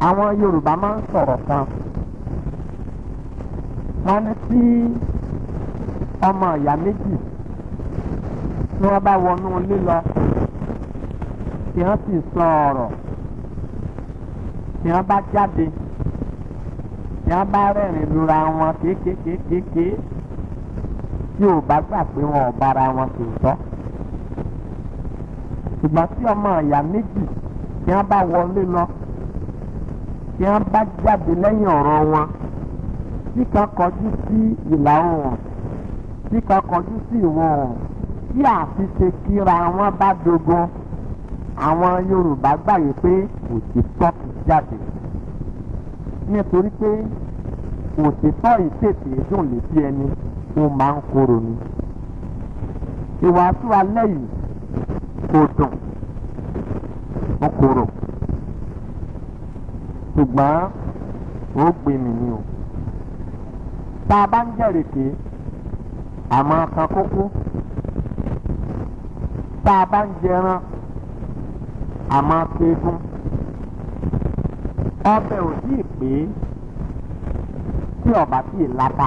àwọn yorùbá máa ń sọ̀rọ̀ kan wọ́n ní tí ọmọ ìyá méjì tí wọ́n bá wọnú ilé lọ tí wọ́n sì sọ ọ̀rọ̀ tí wọ́n bá jáde tí wọ́n bá rẹ́rìn lura wọn kéékèèkéèké tí ò bá gbà pé wọn ò bára wọn tòótọ́ ṣùgbọ́n tí ọmọ ìyá méjì tí wọ́n bá wọlé lọ tí wọ́n bá jáde lẹ́yìn ọ̀rọ̀ wọn tí kan kọjú sí ìlà oòrùn tí kan kọjú sí ìwọ̀ oòrùn tí àfiṣe kíra wọn bá dogun àwọn yorùbá gbàgbé pé òtítọ́ ti jáde nítorí pé òtítọ́ ìtètè dùn létí ẹni ó máa ń korò ni ìwàásù alẹ́ yìí kò dùn ó korò ṣùgbọ́n ó gbé mi ni o tá a bá ń jẹ̀rèké àmọ́ kan kókó tá a bá ń jẹran àmọ́ kéégún ọbẹ̀ ò tí ì pé tí ọba tí ì láta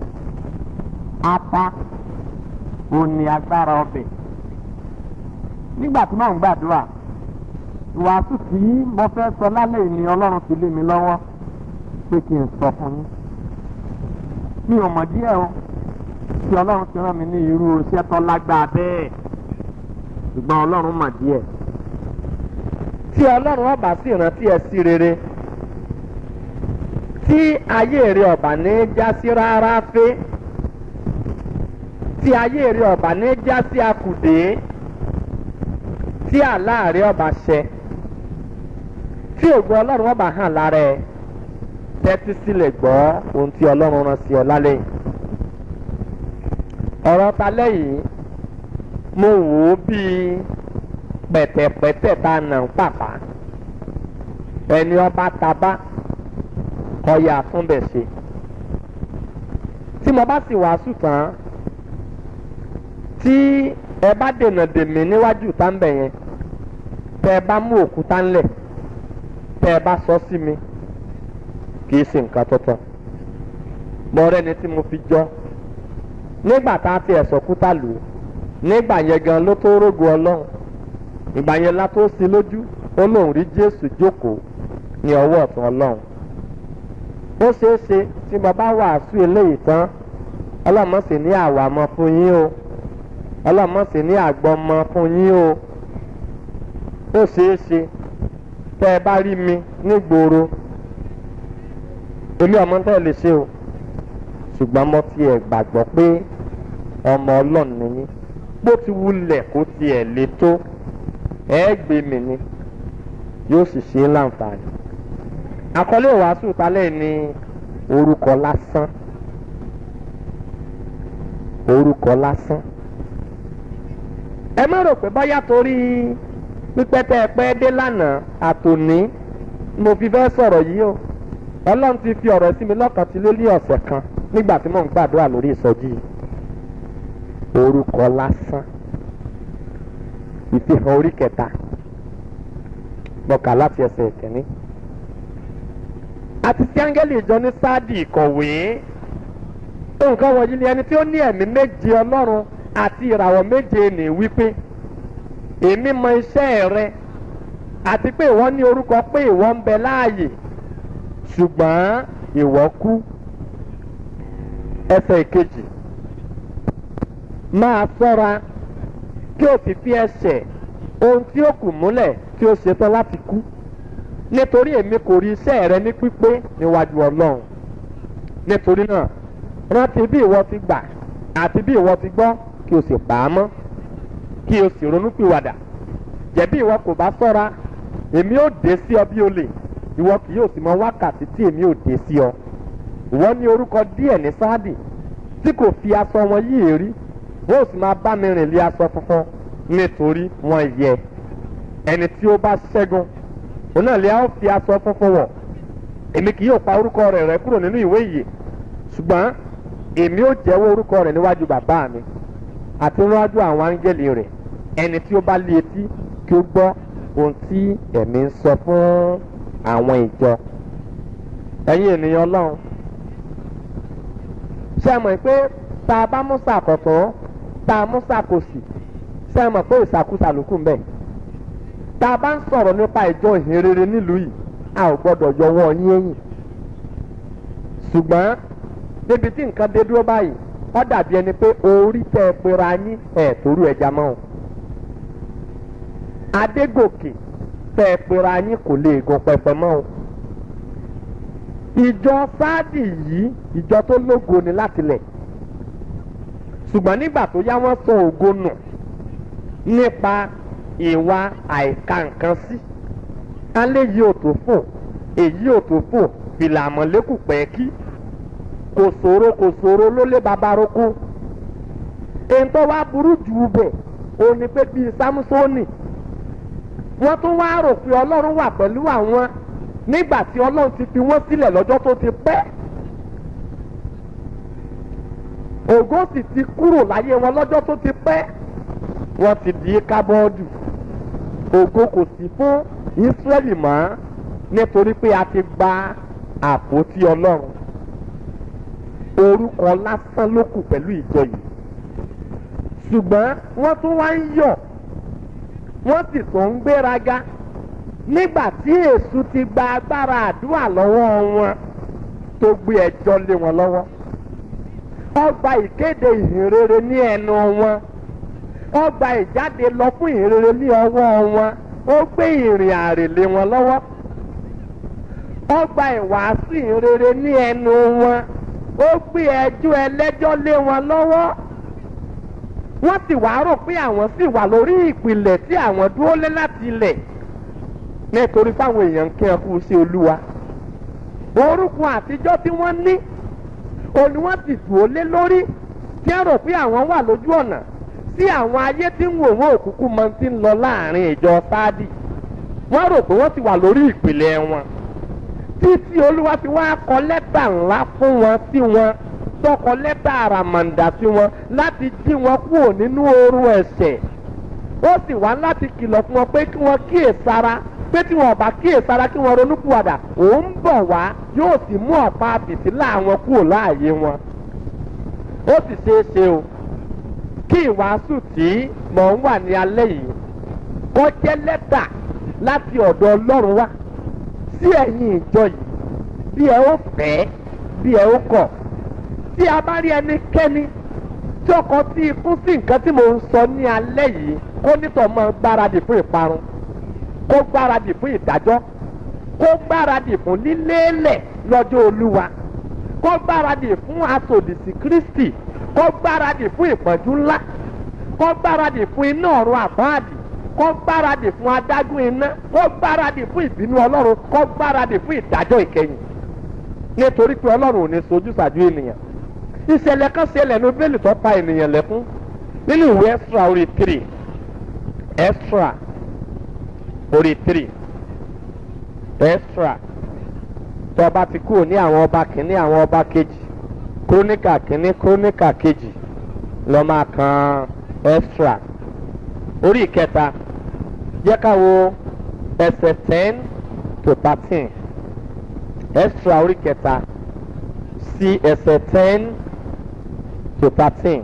ata ò ní agbára ọbẹ̀ nígbà tí mò ń gbàdúrà ìwàásù tí mo fẹ́ sọ lálẹ́ yìí ni ọlọ́run fi lé mi lọ́wọ́ pé kí n sọ fún yín mi ò mọ̀ díẹ̀ o tí ọlọ́run ti rán mi ní irú iṣẹ́ tó lágbára bẹ́ẹ̀ ṣùgbọ́n ọlọ́run mọ̀ díẹ̀ tí ọlọ́run ọba sì rántí ẹ sí rere tí ayé rẹ ọba ní já sí rárá fé tí ayé rẹ ọba ní já sí akùdé tí àláàrẹ ọba ṣẹ tí ògo ọlọ́run ọba hàn lára ẹ tẹ́tí sílẹ̀ gbọ́ ohun tí ọlọ́run rán sí ọ lálẹ́ yìí ọ̀rọ̀ ta lẹ́yìn mo wò ó bíi pẹ̀tẹ̀pẹ̀tẹ̀ tá a nà ń pàpà ẹni ọba tabá ọyà àtúnbẹ̀ ṣe tí mo bá sì wàásù tán tí ẹ bá dènà dèmí níwájú táǹbẹ̀ yẹn tẹ ẹ bá mú òkúta ńlẹ̀ tẹ ẹ bá sọ sí mi kì í ṣe nǹkan tuntun mo rẹ́ni tí mo fi jọ nígbà tá a fi ẹ̀sọ́ kúta lù ú nígbà yẹn gan ló tó rógo ọlọ́run ìgbà yẹn la tó sí lójú ó lóun rí jésù jókòó ní ọwọ́ ọ̀tún ọlọ́run ó ṣeé ṣe tí bàbá wàásù eléyìí tán ọlọ́mọ̀sí ní àwàmọ́ fún yín o ọlọ́mọ̀sí ní àgbọ̀mọ́ fún yín o ó ṣeé ṣe tẹ́ ẹ bá rí mi nígboro èmi ọmọ tẹ́ ẹ lè ṣe o ṣùgbọ́n mo tiẹ̀ gbàgbọ́ pé ọmọ ọlọ́run ni yín bó ti wulẹ̀ kó tiẹ̀ le tó ẹ gbé mi ni yóò sì ṣe é láǹfààní. àkọlé ìwàásù talẹ̀ ni orúkọ lásán orúkọ lásán. ẹ má rò pé báyà torí pípẹ́ tẹ́ ẹ pẹ́ dé lánàá àtòní mo fi fẹ́ sọ̀rọ̀ yìí o ọlọ́run ti fi ọ̀rọ̀ sí mi lọ́kàn tí ló lé ọ̀sẹ̀ kan nígbà tí mò ń gbàdúrà lórí ìsọjí yìí orúkọ lásán ìfihàn orí kẹta gbọ̀kà láti ẹsẹ̀ ìkíní. àti sí áńgẹ́lì ìjọ ní sáàdì ìkọ̀wé nǹkan wọ̀nyí ni ẹni tí ó ní ẹ̀mí méje ọlọ́run àti ìràwọ̀ méje ní wípé èmi mọ iṣẹ́ rẹ àti pé ìwọ ní orúkọ pé ìwọ ń bẹ láàyè ṣùgbọ́n ìwọ kú ẹsẹ̀ ìkejì máa ṣọ́ra kí o sì fi ẹsẹ̀ ohun tí ó kù múlẹ̀ tí ó ṣetán láti kú nítorí èmi kò rí iṣẹ́ rẹ ní pípé níwájú ọlọ́run nítorí náà rántí bí ìwọ ti gbà àti bí ìwọ ti gbọ́ kí o sì pa á mọ́ kí o sì ronúpìwàdà jẹ̀bi ìwọ kò bá ṣọ́ra èmi ò dé sí ọ bí olè ìwọ kì yóò sì mọ wákàtí tí èmi ò dé sí ọ ìwọ ní orúkọ díẹ̀ ní sáàdì tí kò fi aṣọ wọn yí èrí wọn ò sì máa bá mi rìn lé aṣọ funfun nítorí wọn yẹ ẹni tí ó bá ṣẹ́gun òun náà lè á fi aṣọ funfun wọ̀ èmi kì yóò pa orúkọ rẹ̀ rẹ́ kúrò nínú ìwé ìyè ṣùgbọ́n èmi ò jẹ́wọ́ orúkọ rẹ̀ níwájú bàbá mi àti níwájú àwọn áńgẹ́lì rẹ̀ ẹni tí ó bá lé etí kí ó gbọ́ ohun tí ẹ̀mí ń sọ fún àwọn ìjọ ẹ̀yin ènìyàn ọlọ́run ṣe mọ̀ pé tá a bá mú sàkọ̀tọ̀ tá a mú sàkòsì ṣe mọ̀ pé ìsàkúsà ló kù ń bẹ̀ tá a bá ń sọ̀rọ̀ nípa ìjọ ìhìnrere nílùú yìí a ò gbọ́dọ̀ yọwọ́ yín ẹ̀yìn ṣùgbọ́n níbi tí nǹkan dé dúró báyìí ó dàbí ẹni pé orí tẹ́ ẹ pera yín ẹ̀ torú ẹja mọ́ o adégòkè tẹ́ ẹ pera yín kò lè gun pẹpẹ mọ́ o ìjọ sáàdì yìí ìjọ tó lógo ni láti lẹ̀ ṣùgbọ́n nígbà tó yá wọ́n sọ ògo nù nípa ìwà àìka nǹkan sí alẹ́ yìí ò tó fò èyí ò tó fò fìlà àmọ̀lẹ́kù pẹ́ẹ́kí kò ṣòro kò ṣòro ló lé babaroko èyí tó wá burú jù bẹ̀ ó ní pé bíi sámúsónì wọ́n tún wá rò pé ọlọ́run wà pẹ̀lú àwọn nígbà tí ọlọ́run ti fi wọ́n sílẹ̀ lọ́jọ́ tó ti pẹ́ ògo sì ti kúrò láyé wọn lọ́jọ́ tó ti pẹ́ wọ́n ti di kábọ́ọ̀dù ògo kò sí fún Ísírẹ́lì mọ́ nítorí pé a ti gba àpótí ọlọ́run orúkọ lásán ló kù pẹ̀lú ìjọ yìí ṣùgbọ́n wọ́n tún wá ń yọ̀ wọ́n sì tún ń gbéraga nígbà tí èṣù ti gba agbára àdúrà lọ́wọ́ wọn tó gbé ẹjọ́ lé wọn lọ́wọ́ ọgbà ìkéde ìhìnrere ní ẹnu wọn ọgbà ìjáde lọ fún ìhìnrere ní ọwọ́ wọn ó gbé ìrìn àrè lé wọn lọ́wọ́ ọgbà ìwàásù ìhìnrere ní ẹnu wọn ó gbé ẹjọ́ ẹlẹ́jọ́ lé wọn lọ́wọ́ wọ́n sì wá rò pé àwọn sì wà lórí ìpìlẹ̀ tí àwọn dúró lé láti ilẹ̀ nítorí fáwọn èèyàn ń kí ẹ kú sí olúwa orúkọ àtijọ́ tí wọ́n ní òní wọ́n sì dúró lé lórí tí ẹ rò pé àwọn wà lójú ọ̀nà sí àwọn ayé tí ń wò wọ́n òkúkú mọ ti ń lọ láàrin ìjọ sáàdì wọ́n rò pé wọ́n ti wà lórí ìpìlẹ̀ wọn títí olúwa fi wá kọ lẹ́tà ńlá fún wọn sí wọn tọkọ lẹ́tà àràmàǹdà sí wọn láti jí wọn kúrò nínú ooru ẹ̀ṣẹ̀ ó sì wá láti kìlọ̀ fún wọn pé kí wọ́n kíyèsára pé tí wọn ò bá kíyèsára kí wọ́n ronúpìwàdà òun bọ̀ wá yóò sì mú ọ̀pá fìtílà wọn kúrò láàyè wọn ó sì ṣeé ṣe o kí ìwàásù tí mò ń wà ní alẹ́ yìí kó jẹ́ lẹ́tà láti ọ̀dọ̀ ọlọ́run wá sí ẹ̀yin ìjọ yìí bí ẹ ó fẹ́ bí ẹ ó kọ̀ tí a bá rí ẹnikẹ́ni tí ọkọ tí ikú sí nǹkan tí mò ń sọ ní alẹ́ yìí kó nítọ̀ mọ́ gbáradì fún ìparun kó gbáradì fún ìdájọ́ kó gbáradì fún lílélẹ̀ lọ́jọ́ olúwa kó gbáradì fún asòdìsí kristi kó gbáradì fún ìpọ́njú ńlá kó gbáradì fún iná ọ̀run àbáàdì kó gbáradì fún adágún iná kó gbáradì fún ìbínú ọlọ́run kó gbáradì fún ìdájọ́ ìkẹyìn nítorí pé ọlọ́run ò ní sojú ṣàjú ènìyàn ìṣẹ̀lẹ̀ kan ṣẹlẹ̀ ní bẹ́ẹ̀lì tó pa ènìyàn lẹ́kún nínú ìwé extra orí three extra orí three extra tó ọba ti kúrò ní àwọn ọba kìíní àwọn ọba kejì króníkà kìíní króníkà kejì lọ máa kan extra orí ìkẹta jẹ́ ká wo ẹsẹ̀ ten to thirteen extra orí kẹta sí ẹsẹ̀ ten to thirteen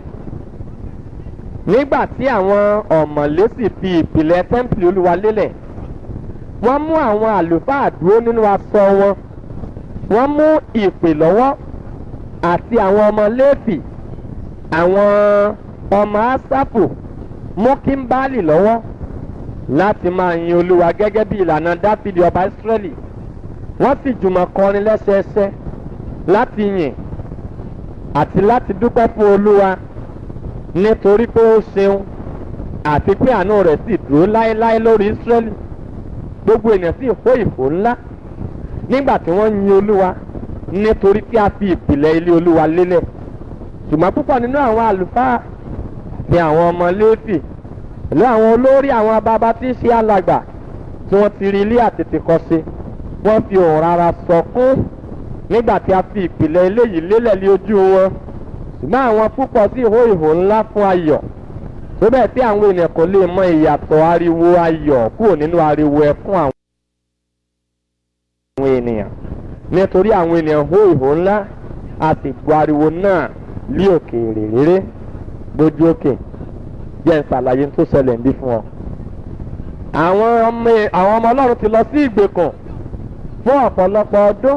nígbà tí àwọn ọ̀mọ̀lé sì fi ìpìlẹ̀ tẹ́ḿpìlì olúwa lélẹ̀ wọ́n mú àwọn àlùfáà dúró nínú aṣọ wọn wọ́n mú ìpè lọ́wọ́ àti àwọn ọmọ léèfì àwọn ọmọ ásápù mú kíńbálì lọ́wọ́ láti máa yin olúwa gẹ́gẹ́ bí ìlànà dáfídì ọba ìsírẹ́lì wọ́n sì jùmọ̀ kọrin lẹ́sẹẹsẹ láti yìn àti láti dúpẹ́ fún olúwa nítorí pé ó ṣeun àti pé àánú rẹ̀ sì dúró láéláé lórí ìsírẹ́lì gbogbo ènìyàn sì hó ìfò ńlá nígbà tí wọ́n yin olúwa nítorí pé a fi ìpìlẹ̀ ilé olúwa lélẹ̀ ṣùgbọ́n púpọ̀ nínú àwọn àlùfáà ni àwọn ọmọ léèfì pẹ̀lú àwọn olórí àwọn bàbá tí ń ṣe alàgbà tí wọ́n ti rí ilé àtètè kọ́ sí wọ́n fi òun rárá sọkún nígbà tí a fi ìpìlẹ̀ eléyìí lélẹ̀ lé ojú wọn ṣùgbọ́n àwọn púpọ̀ sì hó ìhò ńlá fún ayọ̀ tó bẹ́ẹ̀ tí àwọn ènìyàn kò lè mọ ìyàtọ̀ ariwo ayọ̀ kúrò nínú ariwo ẹkún àwọn. ènìyàn nítorí àwọn ènìyàn hó ìhó ńlá a sì gbọ́ ariwo náà lí òkèèrè réré lójú òkè jẹ́ ìsàlàyé tó ṣẹlẹ̀ ń bí fún ọ. àwọn ọmọ àwọn ọmọ ọlọ́run ti lọ sí ìgbèkùn fún ọ̀pọ̀lọpọ̀ ọdún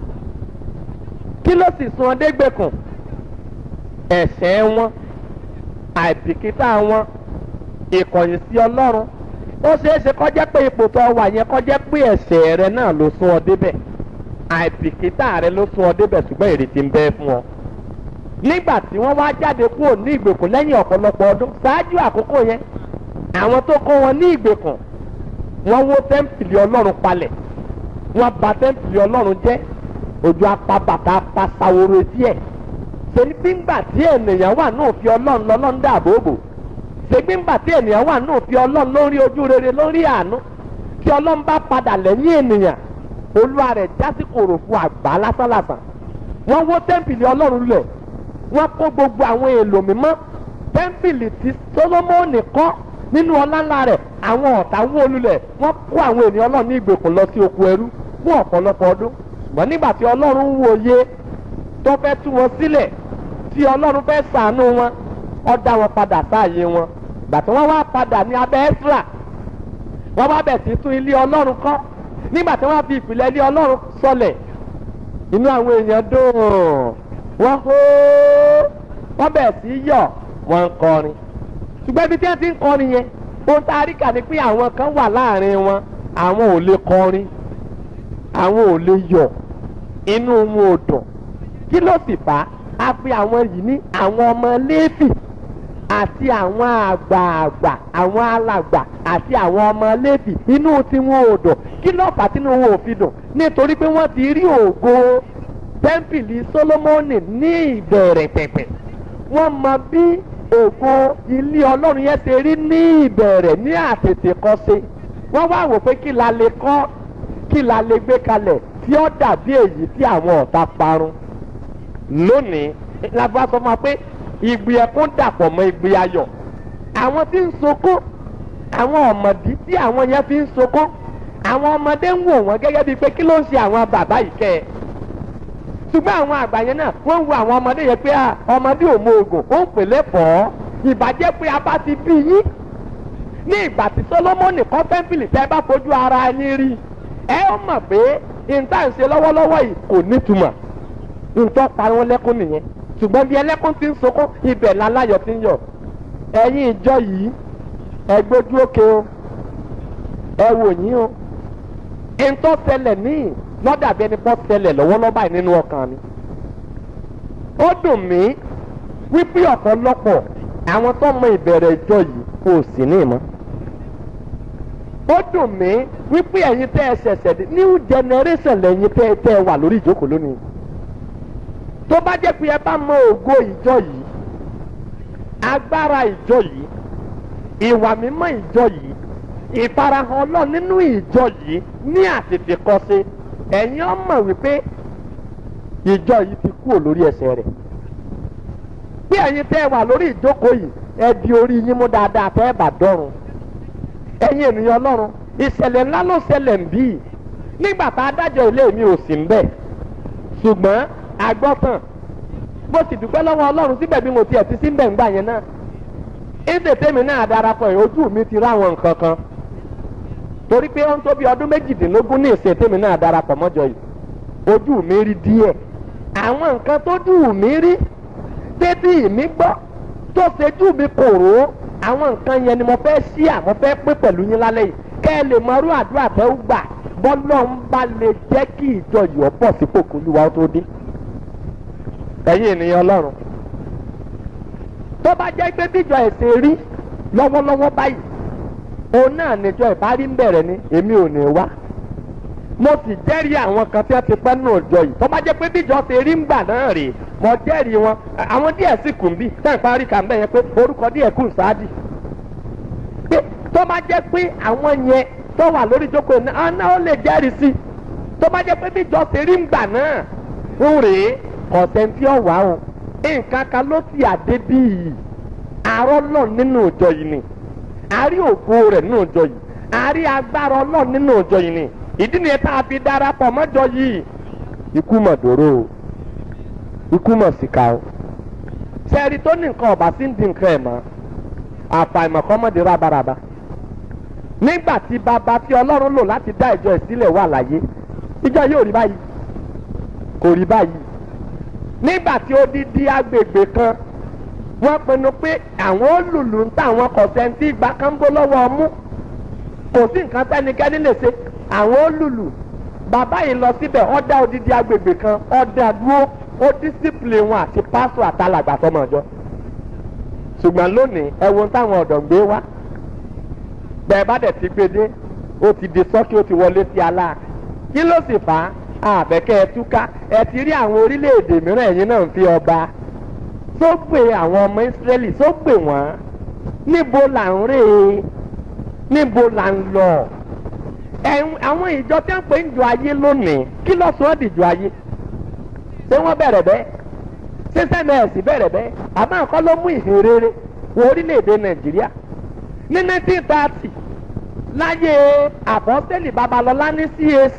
kí ló sì sún ọdẹ gbèkùn ẹ̀ṣẹ̀ wọn àìbìkítà wọn ìkọ̀yìn sí ọlọ́run ó ṣeé ṣe kọjá pé ipò tó wà yẹn kọjá pé ẹ̀ṣẹ̀ rẹ náà ló sún ọ débẹ̀ àìbìkítà rẹ ló sún ọ débẹ̀ ṣùgbọ́n ìrètí ń bẹ fún ọ nígbà tí wọ́n wá jáde kúrò ní ìgbèkùn lẹ́yìn ọ̀pọ̀lọpọ̀ ọdún ṣáájú àkókò yẹn àwọn tó kó wọn ní ìgbèkùn wọ́n wó tẹ́ḿpìlì ọlọ́run palẹ̀ wọ́n bà tẹ́ḿpìlì ọlọ́run jẹ́ ojú apá bàtà apá saworo etí ẹ̀ ṣèlú gbígbà tí ènìyàn wà náà fi ọlọ́run lọ́lọ́run dáàbò bò ṣègbè ńgbà tí ènìyàn wà náà fi ọlọ́run lórí ojú rere lórí àánú tí ọlọ́run bá padà lẹ́yìn ènìyàn olúwa rẹ̀ jásí kòròfo àgbà lásánlàsàn wọ́n wó tẹ́ḿpìlì ọlọ́run lẹ̀ wọ́n kó gbogbo àwọn èlò mímọ́ tẹ́ḿpìlì tí solomoni kọ́ nínú ọláńlá rẹ̀ àwọn ọ̀tá wó lulẹ̀ wọ́n kó àwọn ènìyàn ọlọ́run ní ìgbèkùn lọ sí oko ẹrú fún ọ̀pọ̀lọpọ̀ ọdún ṣùgbọ́n nígbà tí ọlọ́run ń wòye tó fẹ́ tú wọn sílẹ̀ tí ọlọ́run fẹ́ ṣàánú wọn ó dá wọn padà sáàyè wọn gbàtí wọ́n wá padà ní abẹ́ ẹ́sírà wọ́n bá bẹ̀ sí tún ilé ọlọ́run kọ́ nígbà tí wọ́n fi ìpìlẹ̀ ilé ọlọ́run sọlẹ̀ inú àwọn èèyàn dùn wọ́n hó wọ́n bẹ̀ sí yọ̀ wọ́n ń kọrin ṣùgbọ́n ibi tí wọ́n ti ń kọrin yẹn ohun tá a rí kà ní pé àwọn kan wà láàrin wọn àwọn ò lè kọrin àwọn ò lè yọ̀ inú wọn ò dùn kí ló sì fà á a pe àwọn yìí ní àwọn ọmọ léèfì àti àwọn àgbààgbà àwọn alàgbà àti àwọn ọmọ léèfì inú tí wọn ò dùn kí ló fà á tínú wọn ò fi dùn nítorí pé wọ́n ti rí ògo tẹ́ḿpìlì Sólómọ́nì ní ìbẹ̀rẹ̀ pẹ̀pẹ̀ wọ́n mọ bí ògo ilé ọlọ́run yẹn ṣe rí ní ìbẹ̀rẹ̀ ní àtètèkọ́ṣe wọ́n wá wò pé kí la lè kọ́ kí la lè gbé kalẹ̀ tí ó dàbí èyí tí àwọn ọ̀tá parun lónìí lábúrò sọ fún wa pé ìgbì ẹkún dàpọ̀ mọ́ ìgbì ayọ̀ àwọn tí ń sokó àwọn ọ̀mọ̀dí tí àwọn yẹn fi ń sokó àwọn ọmọdé ń wò wọ́n gẹ́gẹ́ bíi pé kí ló ń ṣe àwọn bàbá yìí kẹ́ ẹ ṣùgbọ́n àwọn àgbà yẹn náà wọ́n ń wo àwọn ọmọdé yẹn pé ọmọdé ò mọ oògùn ó ń pèlè fọ́ ìbàjẹ́ pé a bá ti bí yín ní ìgbà tí Sólómọ́nì kọ́ tẹ́ḿpìlì tẹ́ bá fojú ara yín rí ẹ ó mọ̀ pé ìta ń ṣe lọ́wọ́lọ́wọ́ yìí kò nítumọ̀ nǹkan pa wọn lẹ́kún nìyẹn ṣùgbọ́n bí ẹlẹ́kún ti ń sunkún ibẹ̀ láláyọ̀ ti ń yọ̀ ẹ̀yin ìjọ yìí ẹ gbójú òkè o ẹ wò yín o ntọ́ ṣẹlẹ̀ níyì lọ́dàbí ẹni pọ́ ṣẹlẹ̀ lọ́wọ́lọ́wọ́ báyìí nínú ọkàn mi ó dùn mí wípé ọ̀pọ̀lọpọ̀ àwọn tó mọ ìbẹ̀rẹ̀ ìjọ yìí kò sí ní ìmọ̀ ó dùn mí wípé ẹ̀yin tẹ́ ẹ ṣẹ̀ṣẹ̀ dé new generation lẹ́yìn tẹ́ ẹ tẹ́ ẹ wà lórí ìjókòó lónìí tó bá jẹ́ pé ẹ bá mọ ògo ìjọ yìí agbára ìjọ yìí ìwà mímọ́ ìjọ yìí ìfarahàn ọlọ́run nínú ìjọ yìí ní àtètèkọ́ṣe ẹ̀yin ọmọ wípé ìjọ yìí ti kúrò lórí ẹsẹ̀ rẹ̀ bí ẹ̀yin tẹ́ ẹ wà lórí ìjókòó yìí ẹ di orí yín mú dáadáa tẹ́ ẹ bá dọ́run ẹ̀yin ènìyàn ọlọ́run ìṣẹ̀lẹ̀ ńlá ló ṣẹlẹ̀ ń bí nígbà tá a dájọ́ ilé mi ò sí ń bẹ̀ ṣùgbọ́n agbọ́tàn bó sì dúpẹ́ lọ́wọ́ ọlọ́run síbẹ̀ bí mo tiẹ̀ ti sí ń bẹ̀ ńgbà yẹn náà ìdè tèmi náà darapọ̀ yìí ojú mi ti ráwọn nǹkan kan torí pé ó ń tó bí ọdún méjìdínlógún ní ìsìn tèmi náà darapọ̀ mọ́jọ yìí ojú mi rí díẹ̀ àwọn nǹkan tójú mi rí tètè mi gbọ́ tó ṣejú mi kòrò àwọn nǹkan yẹn ni mo fẹ́ ṣí à mo fẹ́ pé pẹ̀lú yín lálẹ́ yìí kẹ́ ẹ lè mọ irú àdúrà tẹ́ ó gbà bọ́lọ́ ń bá lè jẹ́ kí ìjọ yìí ọ̀pọ̀ sípò kó lúwa tó dé ẹ̀yin ènìyàn ọlọ́run tó bá jẹ́ pé bíjọ ẹ̀sìn rí lọ́wọ́lọ́wọ́ báyìí òun náà níjọ ìbárí ń bẹ̀rẹ̀ ni èmi ò ní wá mo sì jẹ́rìí àwọn kan tí wọ́n ti pẹ́ nù ọjọ́ yìí tó bá jẹ́ pé bíjọ ṣe rí ń gbà náà rèé mo jẹ́rìí wọn àwọn díẹ̀ sì kùn bí tẹ́ ń parí kà ń bẹ̀ yẹn pé orúkọ díẹ̀ kù sáádì pé tó bá jẹ́ pé àwọn yẹn tó wà lórí ìjókòó náà náà ó lè jẹ́rìí sí tó bá jẹ́ pé bíjọ ṣe rí ń gbà náà ń rèé kọ̀tẹ́ntì ọ̀wá o nǹkan kan ló ti àdé bí yìí àárọ̀ náà nínú ìjọ yìí ni àárí ògo rẹ̀ nínú ìjọ yìí àárí agbára ọlọ́run nínú ìjọ yìí ni ìdí nìyẹn tá a fi darapọ̀ mọ́jọ yìí ikú mọ̀ dòró o ikú mọ̀ síka o sẹ́ẹ̀rì tó ní nǹkan ọ̀bà sí ń di nǹkan ẹ̀ mọ́ àfàìmọ̀ kọ́ mọ́ di rábaraba nígbà tí bàbá tí ọlọ́run lò láti dá ìjọ ìsílẹ̀ wà láyé ìjọ yóò rí báyìí kò rí báyìí nígbà tí ó di di agbègbè kan wọ́n pinnu pé àwọn olùlù ń tà àwọn kọ̀sẹ́ntì ìgbà kan ń bó lọ́wọ́ ọmú kò sí nǹkan tẹ́nikẹ́ni lè ṣe àwọn olùlù bàbá yìí lọ síbẹ̀ ó dá odidi agbègbè kan ó dá dúró ó dísípìlì wọn àti pásọ àtàlàgbà tọmọ ọjọ́ ṣùgbọ́n lónìí ẹ wo táwọn ọ̀dọ́ ń gbé wá bẹ́ẹ̀ bá dẹ̀ ti gbé dé ó ti di sọ́kì ó ti wọlé sí alá kí ló sì fà á àbẹ̀kẹ́ ẹ túká ẹ ti rí àwọn orílẹ̀-èdè mìíràn ẹ̀yin náà ń fi ọba tó gbé àwọn ọmọ ìsírẹ́lì tó gbé wọ́n níbo là ń rè é níbo là ń lọ àwọn ìjọ tí wọ́n pè ń jọ ayé lónìí kí ló sọ ọ́ dìjọ ayé ṣé wọ́n bẹ̀rẹ̀ bẹ́ẹ̀ ṣé sẹ́mẹ̀ẹ́sì bẹ̀rẹ̀ bẹ́ẹ̀ àmọ́ àkọ́ ló mú ìhìnrere wọ orílẹ̀-èdè nàìjíríà ní nineteen thirty láyé àbọ̀sẹ́lì babalọ́lá ní CAC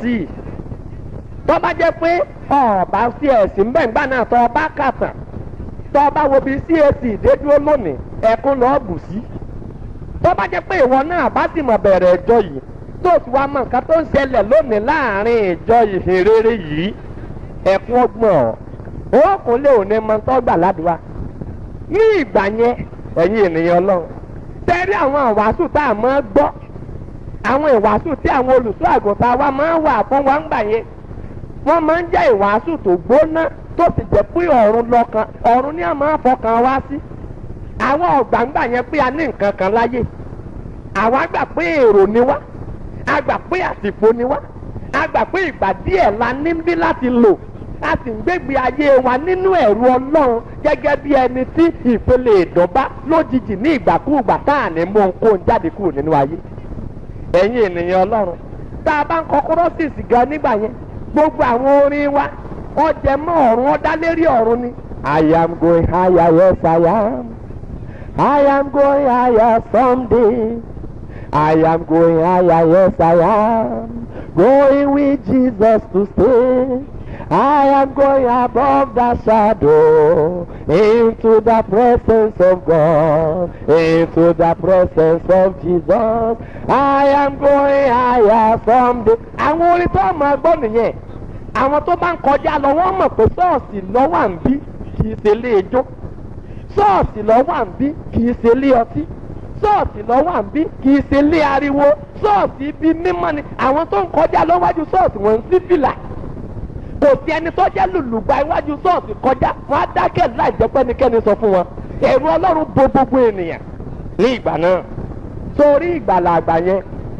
tó bá jẹ́ pé ọ̀ọ́bá CAC ń bẹ̀ ńgbà náà tó ọba kàtàn tó ọba wo bí CAC dédúró lónìí ẹ̀kún lọ́ọ́ bù sí tó bá jẹ́ pé ìwọ náà bá sì mọ̀ bẹ̀rẹ̀ ẹjọ́ yìí tó ti wá mọ nǹkan tó ń ṣẹlẹ̀ lónìí láàrin ìjọ ìhìnrere yìí ẹ̀kún ọgbọ̀n ọ̀ ó kún lé òní mọ tó gbà ládùúgbà ní ìgbà yẹn ẹ̀yin ènìyàn ọlọ́run tẹ́rí àwọn ìwàásù tá a máa gbọ́ àwọn ìwàásù tí àwọn olùṣọ́ àgùntàn wa máa ń wà fún wa ń gbà yẹn wọ́n máa ń jẹ́ ìwàásù tó gbóná tó sì jẹ́ pé ọ̀run lọ́kàn ọ̀run ni a máa fọkàn wá sí àwọn ọ̀gbàǹgbà yẹn pé a ní nǹkan kan láyé àwa gbà pé èrò ni wá a gbà pé àsìkò ni wá a gbà pé ìgbà díẹ̀ la ní bí láti lò a sì ń gbégbé ayé wa nínú ẹ̀rù ọlọ́run gẹ́gẹ́ bí ẹni tí ìpele ìdọ́bá lójijì ní ìgbàkúùgbà tá à ní mú ohunkóhun jáde kúrò nínú ayé ẹ̀yin ènìyàn ọlọ́run tá a bá ń kọ kúrọ́sìsì gan nígbà yẹn gbogbo àwọn orin wa wọ́n jẹ mọ́ ọ̀run wọ́n dá lérí ọ̀run ni. I am going higher yes I am I am going higher someday I am going higher yes I am going with Jesus to stay. I am going above the shadow into the presence of God, into the presence of Jesus. I am going higher someday. Àwọn orin tó máa gbọ́ nìyẹn. Àwọn tó bá ń kọjá lọ wọ́n mọ̀ pé ṣọ́ọ̀ṣì lọ́wọ́ à ń bí kì í ṣe ilé ijó. Ṣọ́ọ̀ṣì lọ́wọ́ à ń bí kì í ṣe ilé ọtí. Ṣọ́ọ̀ṣì lọ́wọ́ à ń bí kì í ṣe ilé ariwo. Ṣọ́ọ̀ṣì ibi mímọ́ ni àwọn tó ń kọjá lọ́wájú ṣọ́ọ̀ṣì wọ́n ń sí fìlà kò sí ẹni tó jẹ́ lùlùgbà iwájú ṣọ́ọ̀ṣì kọjá wọn á dákẹ́ láì jẹ́ pẹ́nikẹ́ni sọ fún wọn ẹ̀rù ọlọ́run bo gbogbo ènìyàn ní ìgbà náà sórí ìgbàlà àgbà yẹn